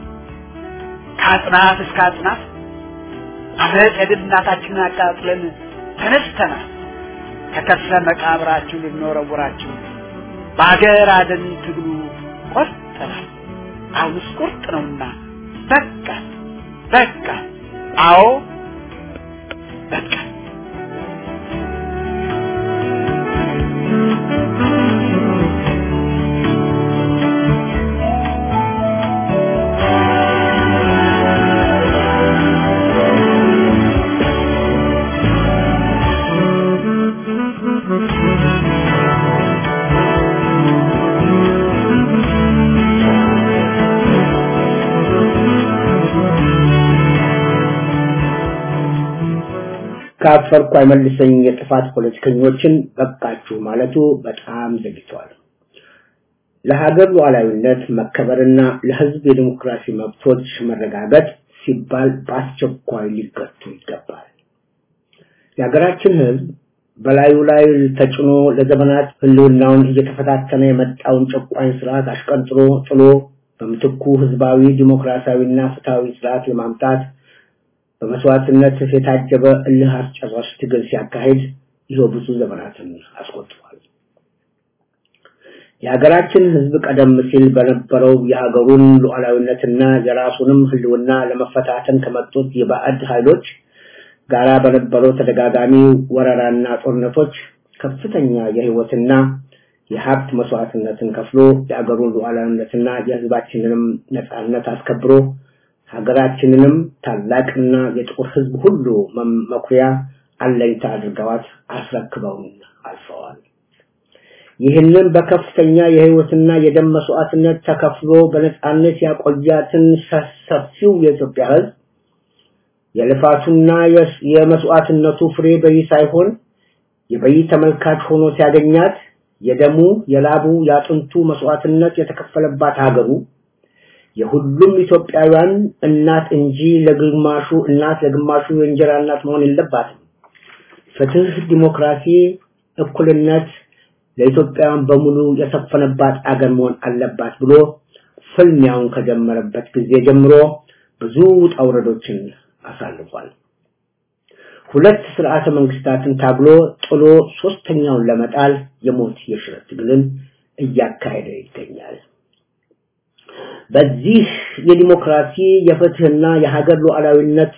[SPEAKER 5] ከአጽናፍ እስከ አጽናፍ አመፅ የድል እናታችንን አቃጥለን ተነስተናል። ከከርሰ መቃብራችሁ ልንወረውራችሁ በአገር አደን ትግሉ ቆርጠናል። አሁንስ ቁርጥ ነውና በቃ በቃ፣ አዎ በቃ።
[SPEAKER 6] ካፈርኩ አይመልሰኝ የጥፋት ፖለቲከኞችን በቃችሁ ማለቱ በጣም ዘግቷል። ለሀገር ሉዓላዊነት መከበርና ለሕዝብ የዲሞክራሲ መብቶች መረጋገጥ ሲባል በአስቸኳይ ሊገቱ ይገባል። የሀገራችን ሕዝብ በላዩ ላይ ተጭኖ ለዘመናት ህልውናውን እየተፈታተነ የመጣውን ጨቋኝ ስርዓት አሽቀንጥሮ ጥሎ በምትኩ ህዝባዊ ዲሞክራሲያዊና ፍትሃዊ ስርዓት ለማምጣት በመስዋዕትነት የታጀበ እልህ አስጨራሽ ትግል ሲያካሂድ ይኸው ብዙ ዘመናትን አስቆጥሯል። የሀገራችን ህዝብ ቀደም ሲል በነበረው የሀገሩን ሉዓላዊነትና የራሱንም ህልውና ለመፈታተን ከመጡት የባዕድ ኃይሎች ጋራ በነበረው ተደጋጋሚ ወረራና ጦርነቶች ከፍተኛ የህይወትና የሀብት መስዋዕትነትን ከፍሎ የሀገሩን ሉዓላዊነትና የህዝባችንንም ነጻነት አስከብሮ ሀገራችንንም ታላቅና የጥቁር ህዝብ ሁሉ መኩሪያ አለኝታ አድርገዋት አስረክበውን አልፈዋል። ይህንን በከፍተኛ የህይወትና የደም መስዋዕትነት ተከፍሎ በነጻነት ያቆያትን ሰፊው የኢትዮጵያ ህዝብ የልፋቱና የመስዋዕትነቱ ፍሬ በይ ሳይሆን የበይ ተመልካች ሆኖ ሲያገኛት የደሙ የላቡ የአጥንቱ መስዋዕትነት የተከፈለባት ሀገሩ የሁሉም ኢትዮጵያውያን እናት እንጂ ለግማሹ እናት ለግማሹ የእንጀራ እናት መሆን የለባትም። ፍትህ፣ ዲሞክራሲ፣ እኩልነት ለኢትዮጵያውያን በሙሉ የሰፈነባት አገር መሆን አለባት ብሎ ፍልሚያውን ከጀመረበት ጊዜ ጀምሮ ብዙ ውጣ ውረዶችን አሳልፏል። ሁለት ስርዓተ መንግስታትን ታግሎ ጥሎ ሶስተኛውን ለመጣል የሞት የሽረት ትግልን እያካሄደ ይገኛል። በዚህ የዲሞክራሲ የፍትህና የሀገር ሉዓላዊነት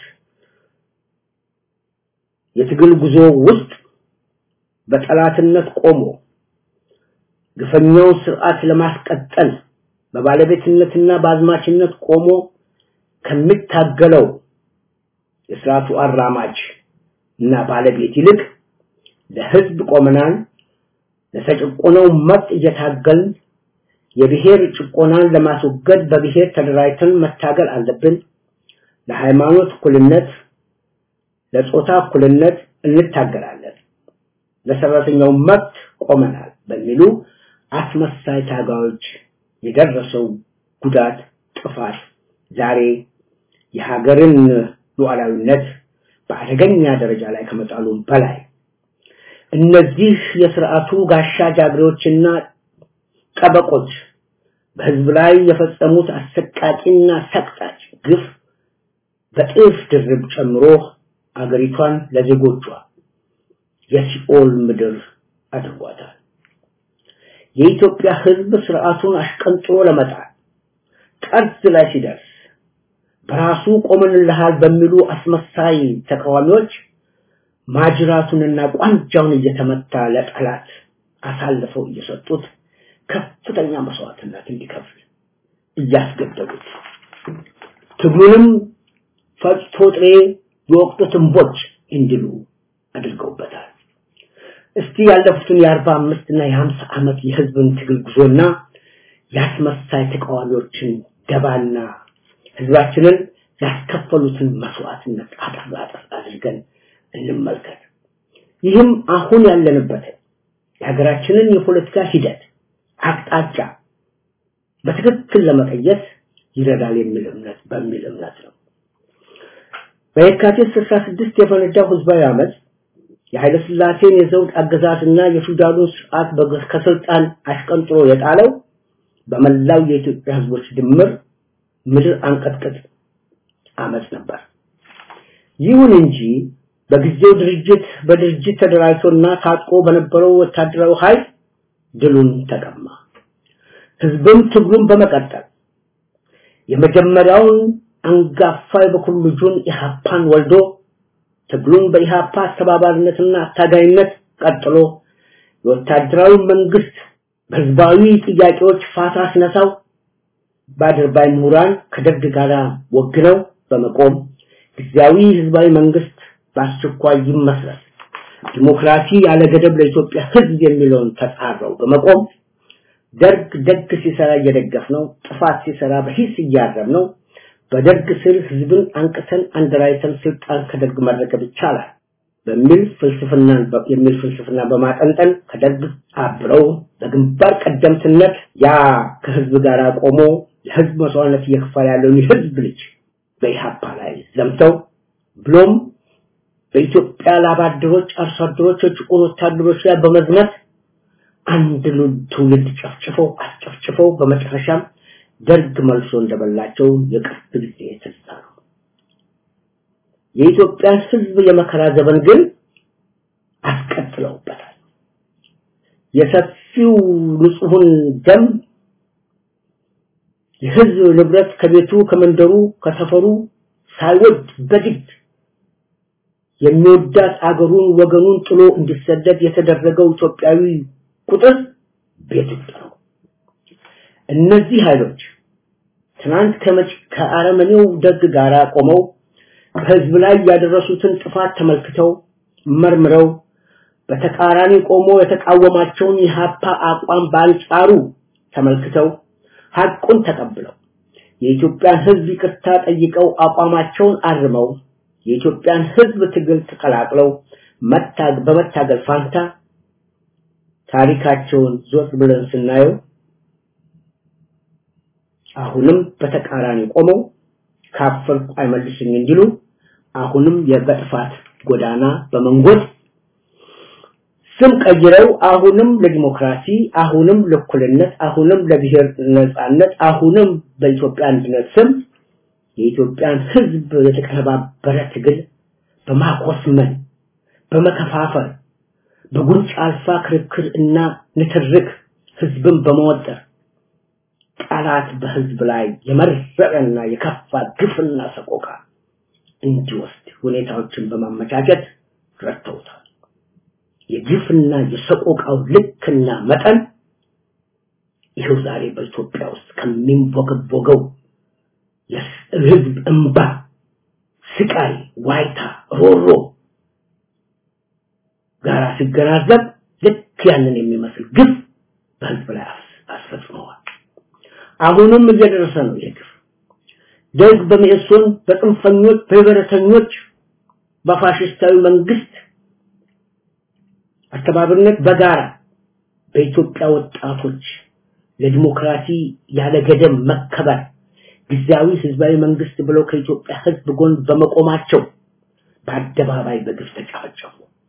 [SPEAKER 6] የትግል ጉዞ ውስጥ በጠላትነት ቆሞ ግፈኛውን ስርዓት ለማስቀጠል በባለቤትነትና በአዝማችነት ቆሞ ከሚታገለው የስርዓቱ አራማጅ እና ባለቤት ይልቅ ለህዝብ ቆመናል፣ ለተጨቆነው መብት እየታገልን የብሔር ጭቆናን ለማስወገድ በብሔር ተደራጅተን መታገል አለብን፣ ለሃይማኖት እኩልነት፣ ለጾታ እኩልነት እንታገላለን፣ ለሰራተኛው መብት ቆመናል በሚሉ አስመሳይ ታጋዮች የደረሰው ጉዳት ጥፋት ዛሬ የሀገርን ሉዓላዊነት በአደገኛ ደረጃ ላይ ከመጣሉ በላይ እነዚህ የስርዓቱ ጋሻ ጃግሬዎችና ጠበቆች በህዝብ ላይ የፈጸሙት አሰቃቂና ሰቅጣጭ ግፍ በጥፍ ድርብ ጨምሮ አገሪቷን ለዜጎቿ የሲኦል ምድር አድርጓታል። የኢትዮጵያ ህዝብ ስርዓቱን አሽቀንጥሮ ለመጣል ጠርዝ ላይ ሲደርስ በራሱ ቆመንልሃል በሚሉ አስመሳይ ተቃዋሚዎች ማጅራቱንና ቋንጃውን እየተመታ ለጠላት አሳልፈው እየሰጡት ከፍተኛ መስዋዕትነት እንዲከፍል እያስገደዱት ትግሉንም ፈጭቶ ጥሬ የወቅቱ ትንቦች እንዲሉ አድርገውበታል። እስቲ ያለፉትን የአርባ አምስት እና የሀምሳ ዓመት የህዝብን ትግል ጉዞና የአስመሳይ ተቃዋሚዎችን ደባና ህዝባችንን ያስከፈሉትን መስዋዕትነት አጠር አጠር አድርገን እንመልከት። ይህም አሁን ያለንበትን የሀገራችንን የፖለቲካ ሂደት አቅጣጫ በትክክል ለመቀየስ ይረዳል የሚል እምነት በሚል እምነት ነው። በየካቲት 66 የፈነዳው ህዝባዊ አመፅ የኃይለ ሥላሴን የዘውድ አገዛዝና የፊውዳሉን ስርዓት ከስልጣን አሽቀንጥሮ የጣለው በመላው የኢትዮጵያ ህዝቦች ድምር ምድር አንቀጥቅጥ አመፅ ነበር። ይሁን እንጂ በጊዜው ድርጅት በድርጅት ተደራጅቶና ታጥቆ በነበረው ወታደራዊ ኃይል ድሉን ተቀማ። ህዝብም ትግሉን በመቀጠል የመጀመሪያውን አንጋፋ የበኩር ልጁን ኢህአፓን ወልዶ ትግሉን በኢህአፓ አስተባባሪነትና አታጋይነት ቀጥሎ የወታደራዊ መንግስት በህዝባዊ ጥያቄዎች ፋታ ሲነሳው በአድርባይ ምሁራን ከደርግ ጋር ወግነው በመቆም ጊዜያዊ ህዝባዊ መንግስት በአስቸኳይ ይመስረት ዲሞክራሲ ያለ ገደብ ለኢትዮጵያ ህዝብ የሚለውን ተጻረው በመቆም ደርግ ደግ ሲሰራ እየደገፍ ነው፣ ጥፋት ሲሰራ በሂስ እያረም ነው። በደርግ ስር ህዝብን አንቅተን አንደራይተን ስልጣን ከደርግ መረከብ ይቻላል በሚል ፍልስፍና የሚል ፍልስፍና በማጠንጠን ከደርግ አብረው በግንባር ቀደምትነት ያ ከህዝብ ጋር ቆሞ ለህዝብ መስዋዕትነት እየከፈለ ያለውን የህዝብ ልጅ በኢሃፓ ላይ ዘምተው ብሎም በኢትዮጵያ ላባደሮች፣ አርሶ አደሮች፣ የጭቁን ወታደሮች ላይ በመዝመት አንድ ትውልድ ጨፍጭፈው አስጨፍጭፈው በመጨረሻም ደርግ መልሶ እንደበላቸው የቅርብ ጊዜ ትዝታ ነው። የኢትዮጵያ ህዝብ የመከራ ዘመን ግን አስቀጥለውበታል። የሰፊው ንጹሑን ደም የህዝብ ንብረት ከቤቱ ከመንደሩ ከሰፈሩ ሳይወድ በግድ የሚወዳት አገሩን ወገኑን ጥሎ እንዲሰደድ የተደረገው ኢትዮጵያዊ ቁጥር ቤት ውስጥ ነው። እነዚህ ኃይሎች ትናንት ከመጭ ከአረመኔው ደግ ጋር ቆመው በህዝብ ላይ ያደረሱትን ጥፋት ተመልክተው መርምረው በተቃራኒ ቆሞ የተቃወማቸውን የሀፓ አቋም በአንጻሩ ተመልክተው ሐቁን ተቀብለው የኢትዮጵያን ህዝብ ይቅርታ ጠይቀው አቋማቸውን አርመው የኢትዮጵያን ህዝብ ትግል ተቀላቅለው መታግ በመታገል ፋንታ ታሪካቸውን ዞር ብለን ስናየው አሁንም በተቃራኒ ቆመው ካፈርኩ አይመልስኝ እንዲሉ አሁንም የበጥፋት ጎዳና በመንጎድ ስም ቀይረው አሁንም ለዲሞክራሲ አሁንም ለእኩልነት አሁንም ለብሔር ነጻነት አሁንም በኢትዮጵያ አንድነት ስም የኢትዮጵያን ህዝብ የተቀነባበረ ትግል በማቆስመን በመከፋፈል በጉንጭ አልፋ ክርክር እና ንትርክ ህዝብን በመወጠር ጠላት በህዝብ ላይ የመረረና የከፋ ግፍና ሰቆቃ እንዲወስድ ሁኔታዎችን በማመቻቸት ረድተውታል። የግፍና የሰቆቃው ልክና መጠን ይኸው ዛሬ በኢትዮጵያ ውስጥ ከሚንቦገቦገው የህዝብ እንባ፣ ስቃይ፣ ዋይታ፣ ሮሮ ጋራ ሲገናዘብ ልክ ያንን የሚመስል ግፍ በህዝብ ላይ አስፈጽመዋል። አሁንም እየደረሰ ነው ይህ ግፍ። ደግ በሚእሶን በጽንፈኞች በህብረተኞች በፋሽስታዊ መንግስት አስተባባሪነት በጋራ በኢትዮጵያ ወጣቶች ለዲሞክራሲ ያለ ገደብ መከበር ጊዜያዊ ህዝባዊ መንግስት ብለው ከኢትዮጵያ ህዝብ ጎን በመቆማቸው በአደባባይ በግፍ ተጨፈጨፉ።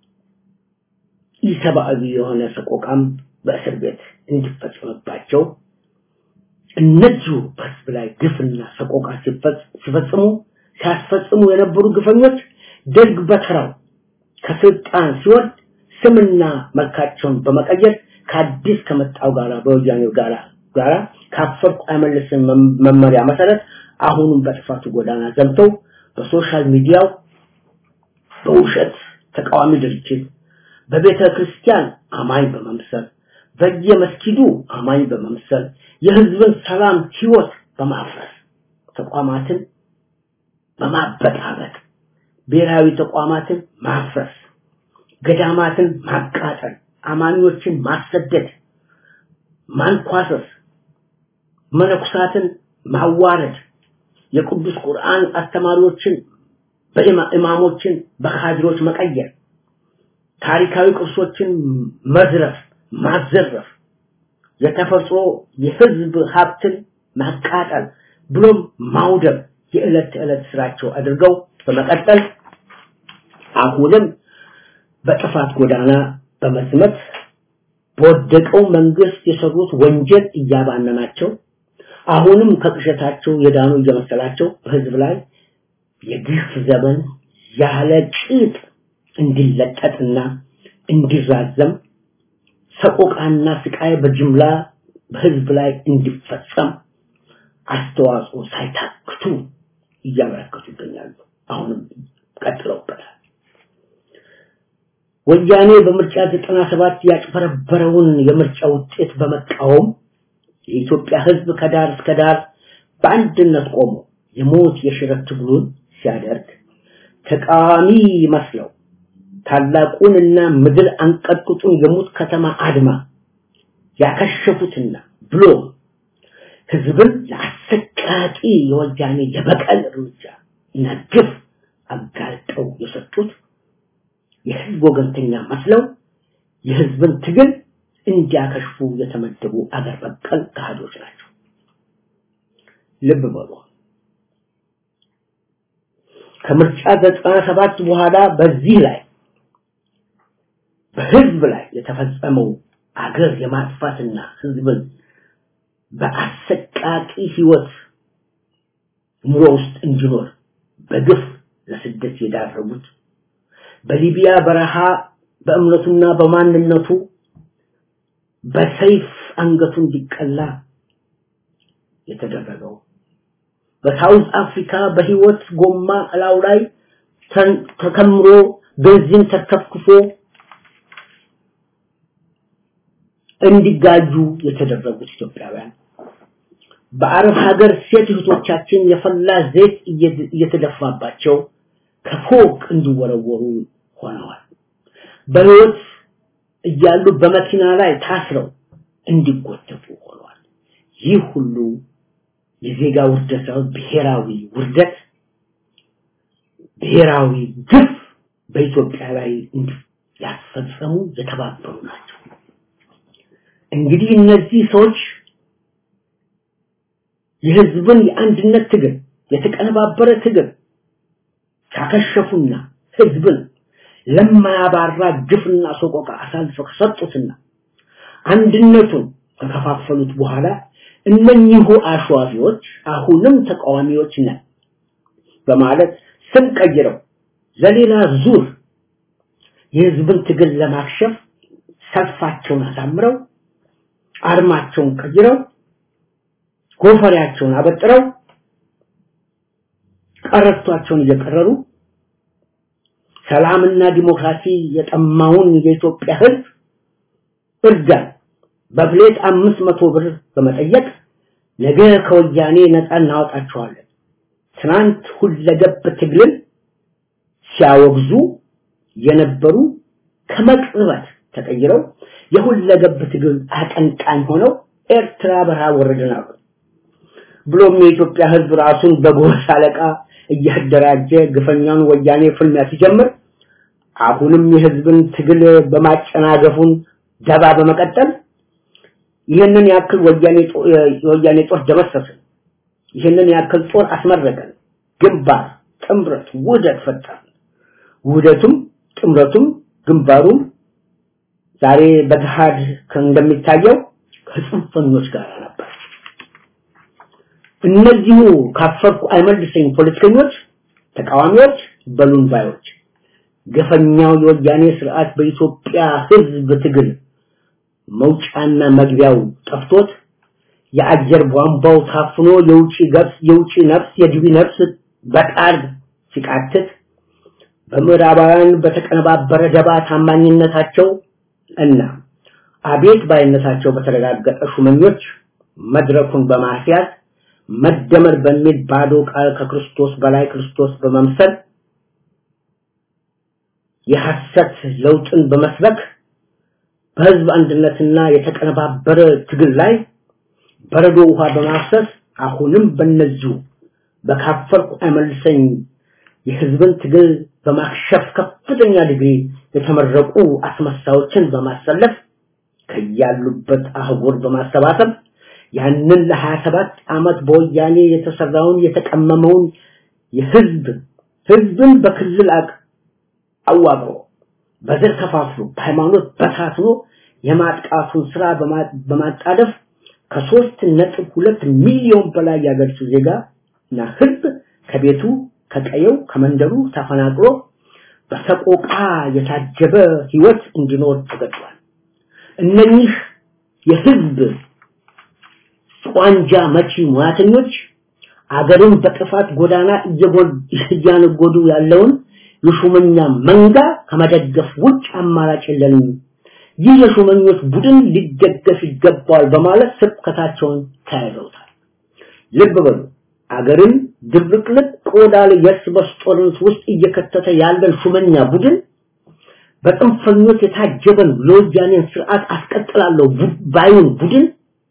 [SPEAKER 6] ኢሰብአዊ የሆነ ሰቆቃም በእስር ቤት እንዲፈጸምባቸው እነዚሁ በህዝብ ላይ ግፍና ሰቆቃ ሲፈጽሙ ሲያስፈጽሙ የነበሩ ግፈኞች ደግ በተራው ከስልጣን ሲወርድ ስምና መልካቸውን በመቀየር ከአዲስ ከመጣው ጋራ በወያኔው ጋራ ጋራ ካፈርኩ አይመልስም መመሪያ መሰረት አሁንም በጥፋቱ ጎዳና ዘምተው በሶሻል ሚዲያው በውሸት ተቃዋሚ ድርጅት በቤተ ክርስቲያን አማኝ በመምሰል በየመስጊዱ አማኝ በመምሰል የህዝብን ሰላም ህይወት በማፍረስ ተቋማትን በማበጣበጥ ብሔራዊ ተቋማትን ማፍረስ ገዳማትን ማቃጠል አማኞችን ማሰደድ ማንኳሰስ መነኩሳትን ማዋረድ የቅዱስ ቁርአን አስተማሪዎችን በኢማሞችን በካድሮች መቀየር ታሪካዊ ቅርሶችን መዝረፍ ማዘረፍ የተፈጥሮ የህዝብ ሀብትን ማቃጠል ብሎም ማውደም የዕለት ተዕለት ስራቸው አድርገው በመቀጠል አሁንም በጥፋት ጎዳና በመስመት በወደቀው መንግስት የሰሩት ወንጀል እያባነናቸው አሁንም ከቅሸታቸው የዳኑ እየመሰላቸው በህዝብ ላይ የግፍ ዘመን ያለ ቂጥ እንዲለጠጥና እንዲራዘም ሰቆቃና ስቃይ በጅምላ በህዝብ ላይ እንዲፈጸም አስተዋጽኦ ሳይታክቱ እያበረከቱ ይገኛሉ። አሁንም ቀጥለውበታል። ወያኔ በምርጫ 97 ያጭበረበረውን የምርጫ ውጤት በመቃወም የኢትዮጵያ ህዝብ ከዳር እስከ ዳር በአንድነት ቆሞ የሞት የሽረት ትግሉን ሲያደርግ ተቃዋሚ መስለው ታላቁንና ምድር አንቀጥቅጡን የሙት ከተማ አድማ ያከሸፉትና ብሎ ህዝብን ለአሰቃቂ የወያኔ የበቀል እርምጃ እና ግፍ አጋልጠው የሰጡት የህዝብ ወገንተኛ መስለው የህዝብን ትግል እንዲያከሽፉ የተመደቡ አገር በቀል ካህዶች ናቸው። ልብ በሉ። ከምርጫ ዘጠና ሰባት በኋላ በዚህ ላይ በህዝብ ላይ የተፈጸመው አገር የማጥፋትና ህዝብን በአሰቃቂ ህይወት ኑሮ ውስጥ እንዲኖር በግፍ ለስደት የዳረጉት በሊቢያ በረሃ በእምነቱና በማንነቱ በሰይፍ አንገቱ እንዲቀላ የተደረገው በሳውዝ አፍሪካ በህይወት ጎማ እላው ላይ ተከምሮ ቤንዚን ተከፍክፎ እንዲጋጁ የተደረጉት ኢትዮጵያውያን በአረብ ሀገር ሴት እህቶቻችን የፈላ ዘይት እየተደፋባቸው ከፎቅ እንዲወረወሩ ሆነዋል። በህይወት እያሉ በመኪና ላይ ታስረው እንዲጎተቱ ሆኗል። ይህ ሁሉ የዜጋ ውርደት ሳይሆን ብሔራዊ ውርደት፣ ብሔራዊ ግፍ በኢትዮጵያ ላይ ያስፈጸሙ የተባበሩ ናቸው። እንግዲህ እነዚህ ሰዎች የህዝብን የአንድነት ትግል የተቀነባበረ ትግል ካከሸፉና ህዝብን ለማያባራ ግፍና ሰቆቃ አሳልፈው ከሰጡትና አንድነቱን ከከፋፈሉት በኋላ እነኚሁ አሸዋፊዎች አሁንም ተቃዋሚዎች ነን በማለት ስም ቀይረው ለሌላ ዙር የህዝብን ትግል ለማክሸፍ ሰልፋቸውን አሳምረው አርማቸውን ቀይረው ጎፈሪያቸውን አበጥረው ቀረቷቸውን እየቀረሩ ሰላምና ዲሞክራሲ የጠማውን የኢትዮጵያ ህዝብ እርዳን በፕሌት አምስት መቶ ብር በመጠየቅ ነገ ከወያኔ ነፃ እናወጣቸዋለን ትናንት ሁለገብ ትግልን ሲያወግዙ የነበሩ ከመቅጽበት ተቀይረው የሁለገብ ትግል አቀንቃኝ ሆነው ኤርትራ በረሃ ወረድን አሉ። ብሎም የኢትዮጵያ ህዝብ ራሱን በጎሳ አለቃ እያደራጀ ግፈኛውን ወያኔ ፍልሚያ ሲጀምር አሁንም የህዝብን ትግል በማጨናገፉን ደባ በመቀጠል ይህንን ያክል ወያኔ የወያኔ ጦር ደመሰስን፣ ይህንን ያክል ጦር አስመረቀን፣ ግንባር ጥምረት ውህደት ፈጠርን። ውህደቱም ጥምረቱም ግንባሩም ዛሬ በገሃድ እንደሚታየው ከጽንፈኞች ጋር ነበር። እነዚሁ ካፈርኩ አይመልሰኝ ፖለቲከኞች፣ ተቃዋሚዎች፣ በሉን ባዮች ገፈኛው የወያኔ ስርዓት በኢትዮጵያ ህዝብ ትግል መውጫና መግቢያው ጠፍቶት የአየር ቧንቧው ታፍኖ የውጪ ገብስ የውጪ ነፍስ የግቢ ነፍስ በቃል ሲቃትት በምዕራባውያን በተቀነባበረ ደባ ታማኝነታቸው እና አቤት ባይነታቸው በተረጋገጠ ሹመኞች መድረኩን በማስያዝ መደመር በሚል ባዶ ቃል ከክርስቶስ በላይ ክርስቶስ በመምሰል የሐሰት ለውጥን በመስበክ በህዝብ አንድነትና የተቀነባበረ ትግል ላይ በረዶ ውሃ በማፍሰስ አሁንም በነዚሁ በካፈርኩ አይመልሰኝ የህዝብን ትግል በማክሸፍ ከፍተኛ ዲግሪ የተመረቁ አስመሳዮችን በማሰለፍ ከያሉበት አህጉር በማሰባሰብ ያንን ለ27 ዓመት በወያኔ የተሰራውን የተቀመመውን የህዝብ ህዝብን በክልል አቅ አዋቅሮ በዘር ከፋፍሎ በሃይማኖት በታትኖ የማጥቃቱን ስራ በማጣደፍ ከሶስት ነጥብ ሁለት ሚሊዮን በላይ ያገርሱ ዜጋ እና ህዝብ ከቤቱ ከቀየው ከመንደሩ ተፈናቅሎ በሰቆቃ የታጀበ ህይወት እንዲኖር ተገዷል። እነኚህ የህዝብ ቋንጃ መቺ ሙያተኞች አገርን በጥፋት ጎዳና እያነጎዱ ያለውን የሹመኛ መንጋ ከመደገፍ ውጭ አማራጭ የለንም። ይህ የሹመኞች ቡድን ሊደገፍ ይገባዋል በማለት ስብከታቸውን ተያይዘውታል። ልብ በሉ አገርን ድብቅልቅ ቆዳ ላይ የእርስ በርስ ጦርነት ውስጥ እየከተተ ያለን ሹመኛ ቡድን በጥንፈኞች የታጀበን ለወያኔን ስርዓት አስቀጥላለሁ ባዩን ቡድን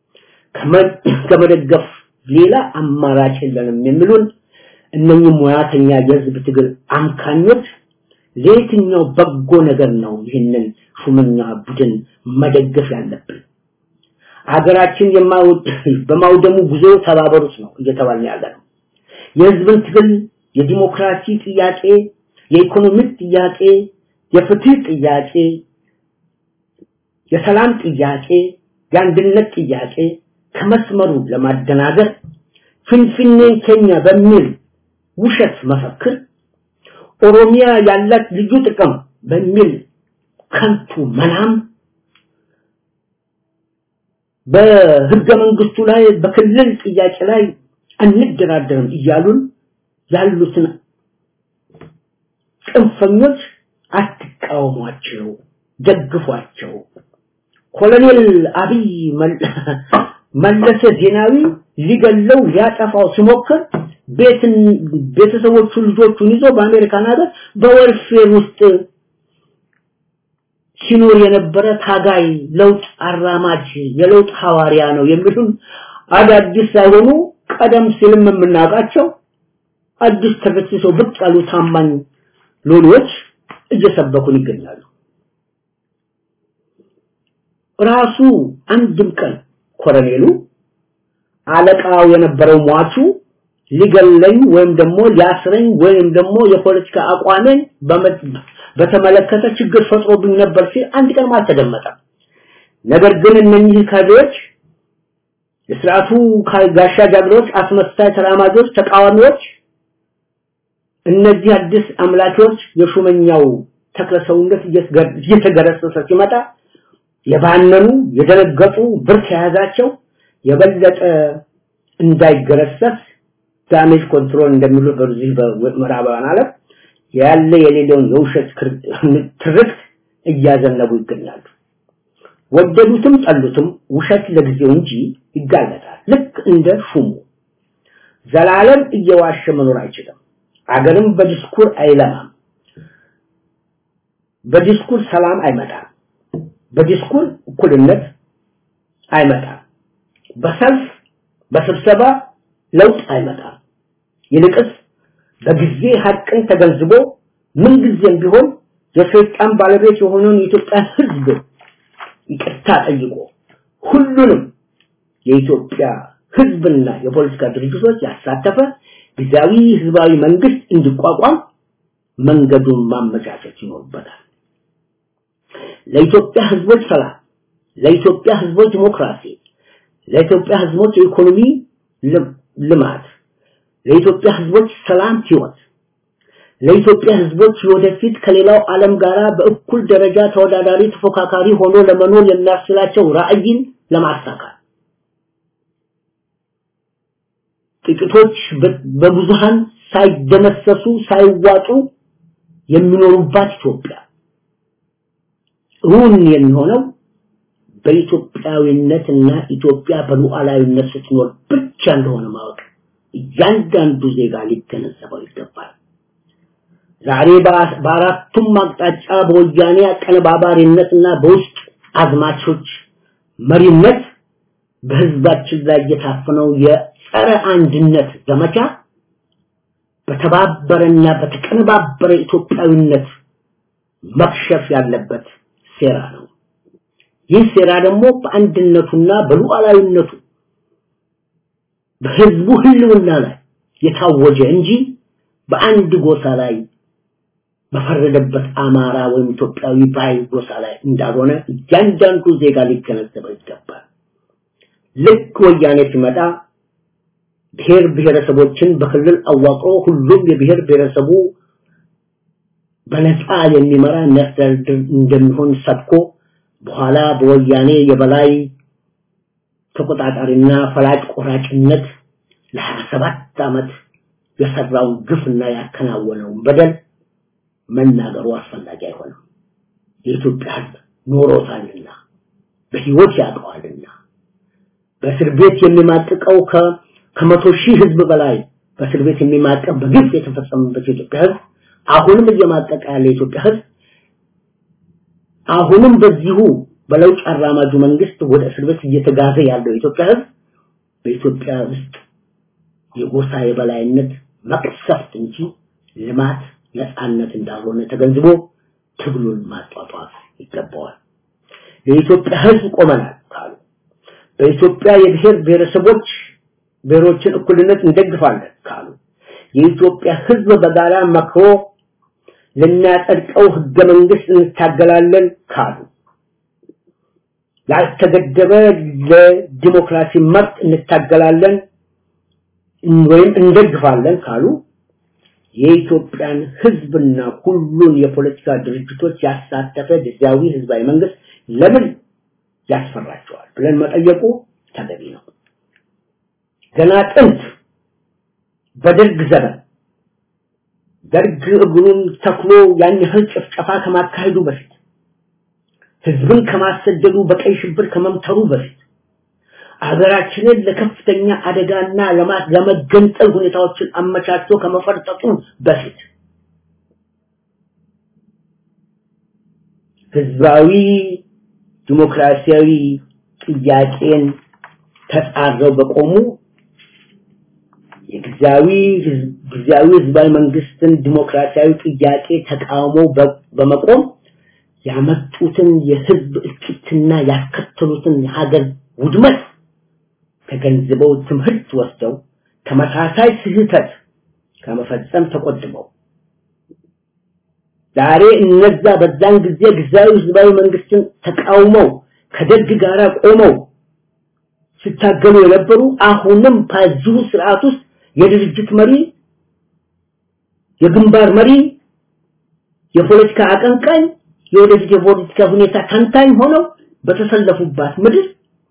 [SPEAKER 6] ከመደገፍ ሌላ አማራጭ የለንም የሚሉን እነኚህ ሙያተኛ የህዝብ ትግል አምካኞች ለየትኛው በጎ ነገር ነው ይህንን ሹመኛ ቡድን መደገፍ ያለብን? አገራችን በማውደሙ ጉዞ ተባበሩት ነው እየተባልን ያለ ነው። የህዝብን ትግል የዲሞክራሲ ጥያቄ፣ የኢኮኖሚ ጥያቄ፣ የፍትህ ጥያቄ፣ የሰላም ጥያቄ፣ የአንድነት ጥያቄ ከመስመሩ ለማደናገር ፍንፍኔን ኬኛ በሚል ውሸት መፈክር ኦሮሚያ ያላት ልዩ ጥቅም በሚል ከንቱ መናም በህገ መንግስቱ ላይ በክልል ጥያቄ ላይ አንደራደርም እያሉን ያሉትን ጽንፈኞች አትቃወሟቸው፣ ደግፏቸው። ኮሎኔል አብይ መለሰ ዜናዊ ሊገለው ሊያጠፋው ሲሞክር ቤትን ቤተሰቦቹ ልጆቹን ይዞ በአሜሪካን ሀገር በወርፌር ውስጥ ሲኖር የነበረ ታጋይ ለውጥ አራማጅ የለውጥ ሐዋርያ ነው የሚሉን አዳዲስ ሳይሆኑ ቀደም ሲልም የምናውቃቸው አዲስ ተገስሰው ብቅ ያሉ ታማኝ ሎሌዎች እየሰበኩን ይገኛሉ። ራሱ አንድም ቀን ኮረኔሉ አለቃው የነበረው ሟቹ ሊገለኝ ወይም ደግሞ ሊያስረኝ ወይም ደግሞ የፖለቲካ አቋሜን በተመለከተ ችግር ፈጥሮብኝ ነበር ሲል አንድ ቀን አልተደመጠም። ነገር ግን እነኚህ ካድሬዎች የስርዓቱ ጋሻ ጃግሬዎች፣ አስመሳይ ተራማጆች፣ ተቃዋሚዎች እነዚህ አዲስ አምላኪዎች የሹመኛው ተክለ ሰውነት እየተገረሰሰ ሲመጣ የባነኑ የደነገጡ ብርት የያዛቸው የበለጠ እንዳይገረሰስ ዳሜጅ ኮንትሮል እንደሚሉ በዚህ በምዕራባውያን ዓለም ያለ የሌለውን የውሸት ትርክት እያዘነቡ ይገኛሉ። ወደዱትም ጠሉትም ውሸት ለጊዜው እንጂ ይጋለጣል። ልክ እንደ ሹሙ ዘላለም እየዋሸ መኖር አይችልም። አገርም በዲስኩር አይለማም። በዲስኩር ሰላም አይመጣም። በዲስኩር እኩልነት አይመጣም። በሰልፍ በስብሰባ ለውጥ አይመጣም። ይልቅስ በጊዜ ሀቅን ተገንዝቦ ምንጊዜም ቢሆን የሰይጣን ባለቤት የሆነውን የኢትዮጵያ ሕዝብ ይቅርታ ጠይቆ ሁሉንም የኢትዮጵያ ሕዝብና የፖለቲካ ድርጅቶች ያሳተፈ ጊዜያዊ ህዝባዊ መንግስት እንዲቋቋም መንገዱን ማመቻቸት ይኖርበታል። ለኢትዮጵያ ህዝቦች ሰላም፣ ለኢትዮጵያ ህዝቦች ዲሞክራሲ፣ ለኢትዮጵያ ህዝቦች የኢኮኖሚ ልማት፣ ለኢትዮጵያ ህዝቦች ሰላም ህይወት፣ ለኢትዮጵያ ህዝቦች ወደፊት ከሌላው ዓለም ጋር በእኩል ደረጃ ተወዳዳሪ ተፎካካሪ ሆኖ ለመኖር የሚያስችላቸው ራዕይን ለማሳካት ጥቂቶች በብዙሃን ሳይደመሰሱ ሳይዋጡ የሚኖሩባት ኢትዮጵያ እውን የሚሆነው በኢትዮጵያዊነትና ኢትዮጵያ በሉዓላዊነት ስትኖር ብቻ እንደሆነ ማወቅ እያንዳንዱ ዜጋ ሊገነዘበው ይገባል። ዛሬ በአራቱም አቅጣጫ በወያኔ አቀነባባሪነትና በውስጥ አዝማቾች መሪነት በህዝባችን ላይ የታፈነው የጸረ አንድነት ዘመቻ በተባበረና በተቀነባበረ ኢትዮጵያዊነት መክሸፍ ያለበት ሴራ ነው። ይህ ሴራ ደግሞ በአንድነቱና በሉዓላዊነቱ በህዝቡ ህልውና ላይ የታወጀ እንጂ በአንድ ጎሳ ላይ በፈረደበት አማራ ወይም ኢትዮጵያዊ ባይ ጎሳ ላይ እንዳልሆነ እያንዳንዱ ዜጋ ሊገነዘበው ይገባል። ልክ ወያኔ ሲመጣ ብሔር ብሔረሰቦችን በክልል አዋቅሮ ሁሉም የብሔር ብሔረሰቡ በነፃ የሚመራ የሚያስተዳድር እንደሚሆን ሰብኮ በኋላ በወያኔ የበላይ ተቆጣጣሪና ፈላጭ ቆራጭነት ለ27 ዓመት የሰራውን ግፍና ያከናወነውን በደል መናገሩ አስፈላጊ አይሆንም። የኢትዮጵያ ህዝብ ኖሮታልና በህይወት ያውቀዋልና በእስር ቤት የሚማቅቀው ከመቶ ሺህ ህዝብ በላይ በእስር ቤት የሚማቀቅ በግፍ የተፈጸመበት የኢትዮጵያ ህዝብ አሁንም እየማቀቀ ያለ የኢትዮጵያ ህዝብ አሁንም በዚሁ በለውጥ አራማጁ መንግስት ወደ እስር ቤት እየተጋዘ ያለው የኢትዮጵያ ህዝብ በኢትዮጵያ ውስጥ የጎሳ የበላይነት መቅሰፍት እንጂ ልማት ነፃነት እንዳልሆነ ተገንዝቦ ትግሉን ማጧጧፍ ይገባዋል። ለኢትዮጵያ ህዝብ ቆመናል ካሉ በኢትዮጵያ የብሔር ብሔረሰቦች ብሔሮችን እኩልነት እንደግፋለን ካሉ የኢትዮጵያ ህዝብ በጋራ መክሮ ልናጸድቀው ህገ መንግስት እንታገላለን ካሉ ያልተገደበ ለዲሞክራሲ መብት እንታገላለን ወይም እንደግፋለን ካሉ የኢትዮጵያን ህዝብና ሁሉን የፖለቲካ ድርጅቶች ያሳተፈ ጊዜያዊ ህዝባዊ መንግስት ለምን ያስፈራቸዋል ብለን መጠየቁ ተገቢ ነው። ገና ጥንት በደርግ ዘመን ደርግ እግሩን ተክሎ ያን ያህል ጭፍጨፋ ከማካሄዱ በፊት ህዝብን ከማሰደዱ በቀይ ሽብር ከመምተሩ በፊት ሀገራችንን ለከፍተኛ አደጋና ለመገንጠል ሁኔታዎችን አመቻችቶ ከመፈርጠጡ በፊት ህዝባዊ ዲሞክራሲያዊ ጥያቄን ተጻረው በቆሙ የጊዜያዊ ጊዜያዊ ህዝባዊ መንግስትን ዲሞክራሲያዊ ጥያቄ ተቃውሞ በመቆም ያመጡትን የህዝብ እልቂትና ያስከተሉትን የሀገር ውድመት ተገንዝበው ትምህርት ወስደው ተመሳሳይ ስህተት ከመፈጸም ተቆጥበው ዛሬ እነዛ በዛን ጊዜ ጊዜያዊ ህዝባዊ መንግስትን ተቃውመው ከደርግ ጋር ቆመው ሲታገሉ የነበሩ አሁንም በዚሁ ስርዓት ውስጥ የድርጅት መሪ የግንባር መሪ የፖለቲካ አቀንቃኝ የወደፊት የፖለቲካ ሁኔታ ተንታኝ ሆነው በተሰለፉባት ምድር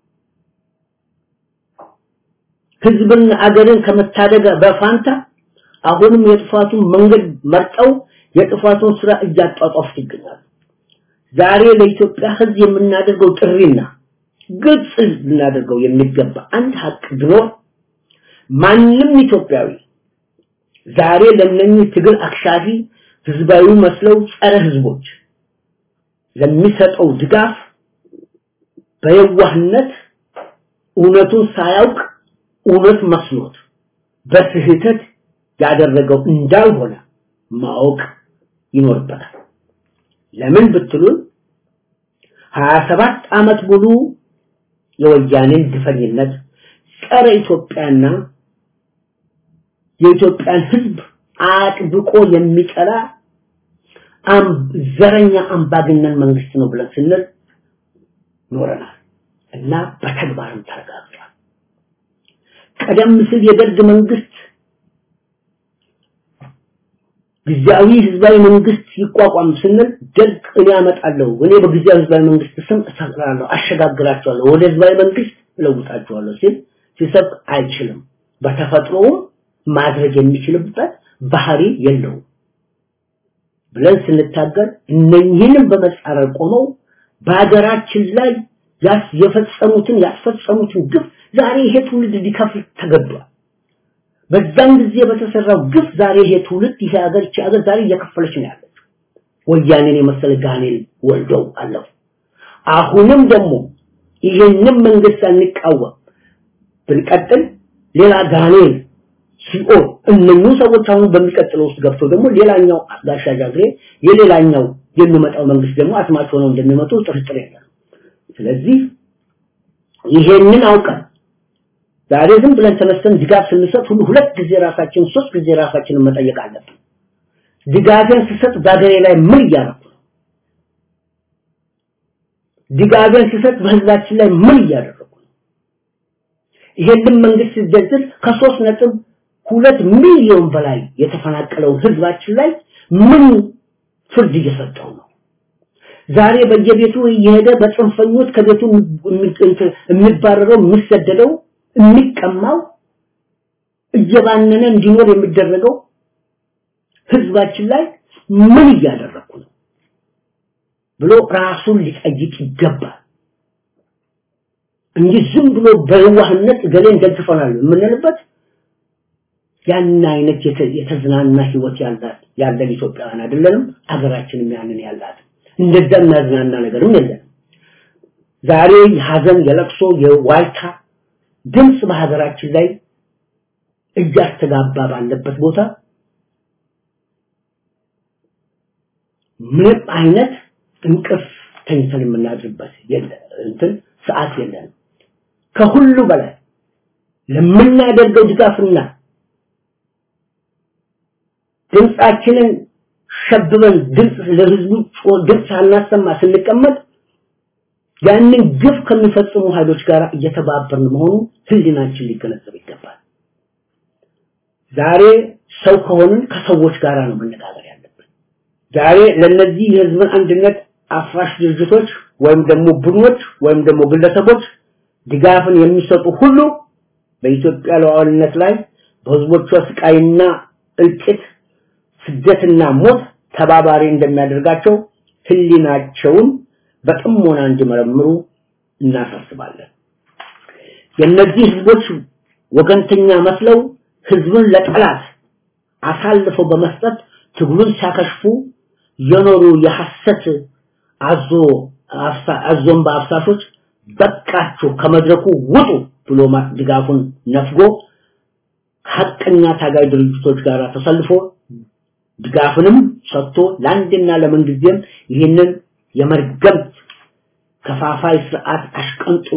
[SPEAKER 6] ህዝብና አገርን ከመታደግ በፋንታ አሁንም የጥፋቱን መንገድ መርጠው የጥፋቱን ስራ እያጧጧፉት ይገኛሉ። ዛሬ ለኢትዮጵያ ህዝብ የምናደርገው ጥሪና ግልጽ ልናደርገው የሚገባ አንድ ሀቅ ቢኖር ማንም ኢትዮጵያዊ ዛሬ ለነኚህ ትግል አክሻፊ ህዝባዊ መስለው ጸረ ህዝቦች ለሚሰጠው ድጋፍ በየዋህነት እውነቱን ሳያውቅ እውነት መስሎት በስህተት ያደረገው እንዳልሆነ ማወቅ ይኖርበታል። ለምን ብትሉን 27 ዓመት ሙሉ የወያኔን ግፈኝነት ጸረ ኢትዮጵያና የኢትዮጵያን ህዝብ አጥብቆ የሚጠላ ዘረኛ አምባገነን መንግስት ነው ብለን ስንል ኖረናል እና በተግባርም ተረጋግጧል። ቀደም ሲል የደርግ መንግስት ጊዜያዊ ህዝባዊ መንግስት ይቋቋም ስንል ደርግ እኔ አመጣለሁ እኔ በጊዜያዊ ህዝባዊ መንግስት ስም እሰራለሁ አሸጋግራቸዋለሁ ወደ ህዝባዊ መንግስት እለውጣቸዋለሁ ሲል ሲሰብ አይችልም በተፈጥሮውም ማድረግ የሚችልበት ባህሪ የለውም ብለን ስንታገል እነኝህንም በመጻረር ቆመው በሀገራችን ላይ ያስ የፈጸሙትን ያስፈጸሙትን ግፍ ዛሬ ይሄ ትውልድ ሊከፍል ተገዷል። በዛን ጊዜ በተሰራው ግፍ ዛሬ ይሄ ትውልድ ይሄ ሀገር ይቺ ሀገር ዛሬ እየከፈለች ነው ያለችው። ወያኔን የመሰለ ጋኔል ወልደው አለፉ። አሁንም ደግሞ ይሄንን መንግስት አንቃወም ብንቀጥል ሌላ ጋኔል ሲኦል እነኚህ ሰዎች አሁን በሚቀጥለው ውስጥ ገብተው ደግሞ ሌላኛው ጋሻ ጃግሬ የሌላኛው የሚመጣው መንግስት ደግሞ አስማች ሆነው እንደሚመጡ ጥርጥር የለም። ስለዚህ ይሄንን አውቀን ዛሬ ዝም ብለን ተነስተን ድጋፍ ስንሰጥ ሁሉ ሁለት ጊዜ ራሳችን ሶስት ጊዜ ራሳችንን መጠየቅ አለብን። ድጋፌን ስሰጥ በሀገሬ ላይ ምን እያደረኩ ነው? ድጋፌን ስሰጥ በህዝባችን ላይ ምን እያደረኩ ነው? ይሄንን መንግስት ሲደግፍ ከሶስት ነጥብ ሁለት ሚሊዮን በላይ የተፈናቀለውን ህዝባችን ላይ ምን ፍርድ እየሰጠው ነው? ዛሬ በየቤቱ እየሄደ በጽንፈኞች ከቤቱ የሚባረረው የሚሰደደው የሚቀማው እየባነነ እንዲኖር የሚደረገው ህዝባችን ላይ ምን እያደረኩ ነው ብሎ ራሱን ሊጠይቅ ይገባል እንጂ ዝም ብሎ በዋህነት ገሌን ደግፈናል የምንልበት ያን አይነት የተዝናና ህይወት ያላት ያለን ኢትዮጵያውያን አይደለንም አገራችንም ያንን ያላት እንደዛ የሚያዝናና ነገርም የለም ዛሬ የሀዘን የለቅሶ የዋይታ ድምፅ በሀገራችን ላይ እያስተጋባ ባለበት ቦታ ምንም አይነት እንቅልፍ ተኝተን የምናድርበት እንትን ሰዓት የለንም ከሁሉ በላይ ለምናደርገው ድጋፍና ድምፃችንን ሸብበን ድምፅ ለህዝቡ ድምፅ ሳናሰማ ስንቀመጥ ያንን ግፍ ከሚፈጽሙ ኃይሎች ጋር እየተባበርን መሆኑ ህሊናችን ሊገነዘብ ይገባል። ዛሬ ሰው ከሆንን ከሰዎች ጋር ነው መነጋገር ያለብን። ዛሬ ለነዚህ የህዝብን አንድነት አፍራሽ ድርጅቶች ወይም ደግሞ ቡድኖች ወይም ደግሞ ግለሰቦች ድጋፍን የሚሰጡ ሁሉ በኢትዮጵያ ሉዓላዊነት ላይ በህዝቦቿ ስቃይና እልቂት ስደትና ሞት ተባባሪ እንደሚያደርጋቸው ህሊናቸውን በጥሞና እንዲመረምሩ እናሳስባለን። የእነዚህ ህዝቦች ወገንተኛ መስለው ህዝብን ለጠላት አሳልፈው በመስጠት ትግሉን ሲያከሽፉ የኖሩ የሐሰት አዞ አዞን በአፍሳሾች በቃችሁ ከመድረኩ ውጡ ብሎ ድጋፉን ነፍጎ ሀቀኛ ታጋይ ድርጅቶች ጋር ተሰልፎ ድጋፍንም ሰጥቶ ለአንድና ለምንጊዜም ይህንን የመርገምት ከፋፋይ ስርዓት አሽቀንጥሮ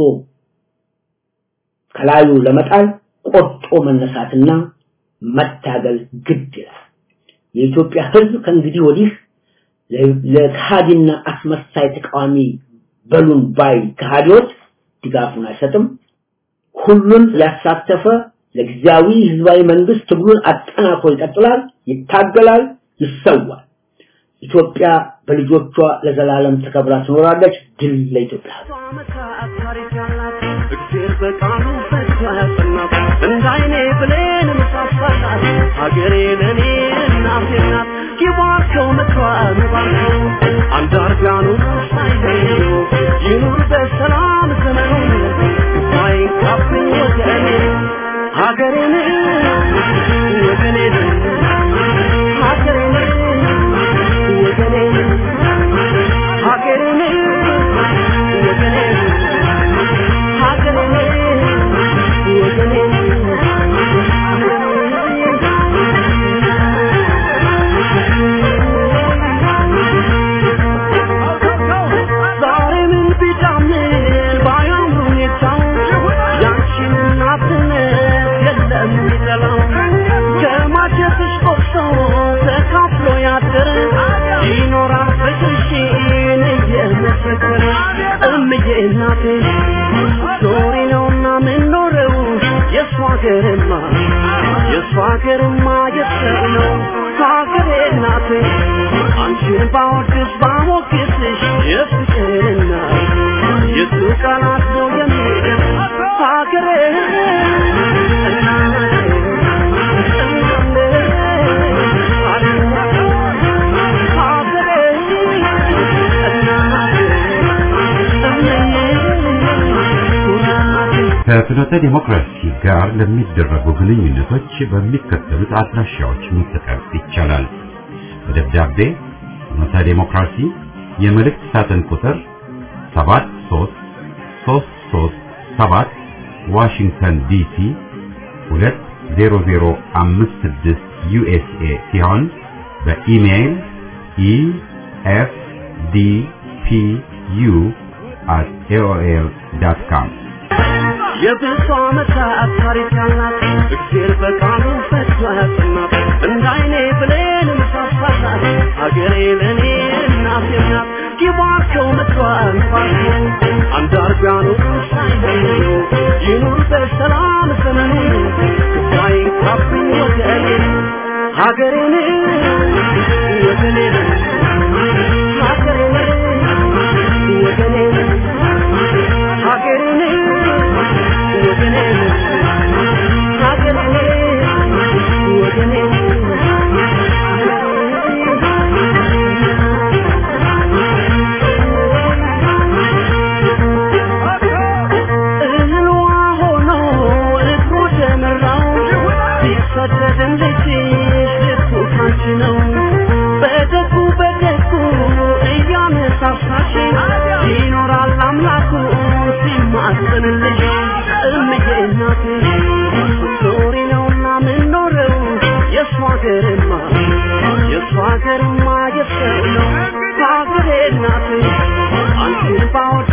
[SPEAKER 6] ከላዩ ለመጣል ቆርጦ መነሳትና መታገል ግድ ይላል። የኢትዮጵያ ህዝብ ከእንግዲህ ወዲህ ለካሃዲና አስመሳይ ተቃዋሚ በሉን ባይ ከሃዲዎች ድጋፉን አይሰጥም። ሁሉን ያሳተፈ ለጊዜያዊ ህዝባዊ መንግስት ትግሉን አጠናክሮ ይቀጥላል፣ ይታገላል፣ ይሰዋል። ኢትዮጵያ በልጆቿ ለዘላለም ተከብራ ትኖራለች። ድል ለኢትዮጵያ
[SPEAKER 4] እግዜር በቃሉ ፈቶ ያጸናት እንደ አይኔ ብሌን ምሳሳላት ሀገሬ ለእኔ እናቴ ናት ይባርከው ምክሯን ባርከው አንዳርጋኑ ሳይለዩ ይኑር በሰላም ዘመኑ ሳይንካብኝ ወገኔ ሀገሬን ወገኔን ሀገሬን ወገኔን ሀገሬን ወገኔን ይኖራል ፍቅርሽን እየመሰከረ እምዬ እናቴ ዞሪ ነውና ምንኖረው የእሷ ሀገርማ የእሷ ሀገርማ የሰው ነው ሀገሬ እናቴ አንቺን ባወድስ ባሞግስሽ የፍቅርና የሱ ቃላት ነው የሚል ሀገሬ እናቴ
[SPEAKER 1] ከፍኖተ ዲሞክራሲ ጋር ለሚደረጉ ግንኙነቶች በሚከተሉት አድራሻዎች መጠቀም ይቻላል። በደብዳቤ ፍኖተ ዲሞክራሲ የመልእክት ሳጥን ቁጥር 73337 ዋሽንግተን ዲሲ 20056 ዩኤስኤ ሲሆን በኢሜይል efdpu at aol.com
[SPEAKER 4] የብዙ ዓመታት ታሪክ ያላት እግዜር በቃሉ ፈቶ ያጸናት እንደ አይኔ ብሌን ምሳሳላት ሀገሬ ለእኔ እናቴ ናት ይባርከው ምክሯን ባርከው አንዳርጋኑ ሳይለዩ ይኑር በሰላም ዘመኑ ሳይንካብኝ ወገኔ ሀገሬን ወገኔን ሀገሬን ወገኔን ሀገሬን ይኖራል አምላኩ ሲማጸንልሽ እምዬ እናቴ ዞሪ ነውና ምንኖረው የእሷ ሀገርማ የእሷ ሀገርማ የሰው ነው ሀገሬ እናቴ አንቺን ባወድ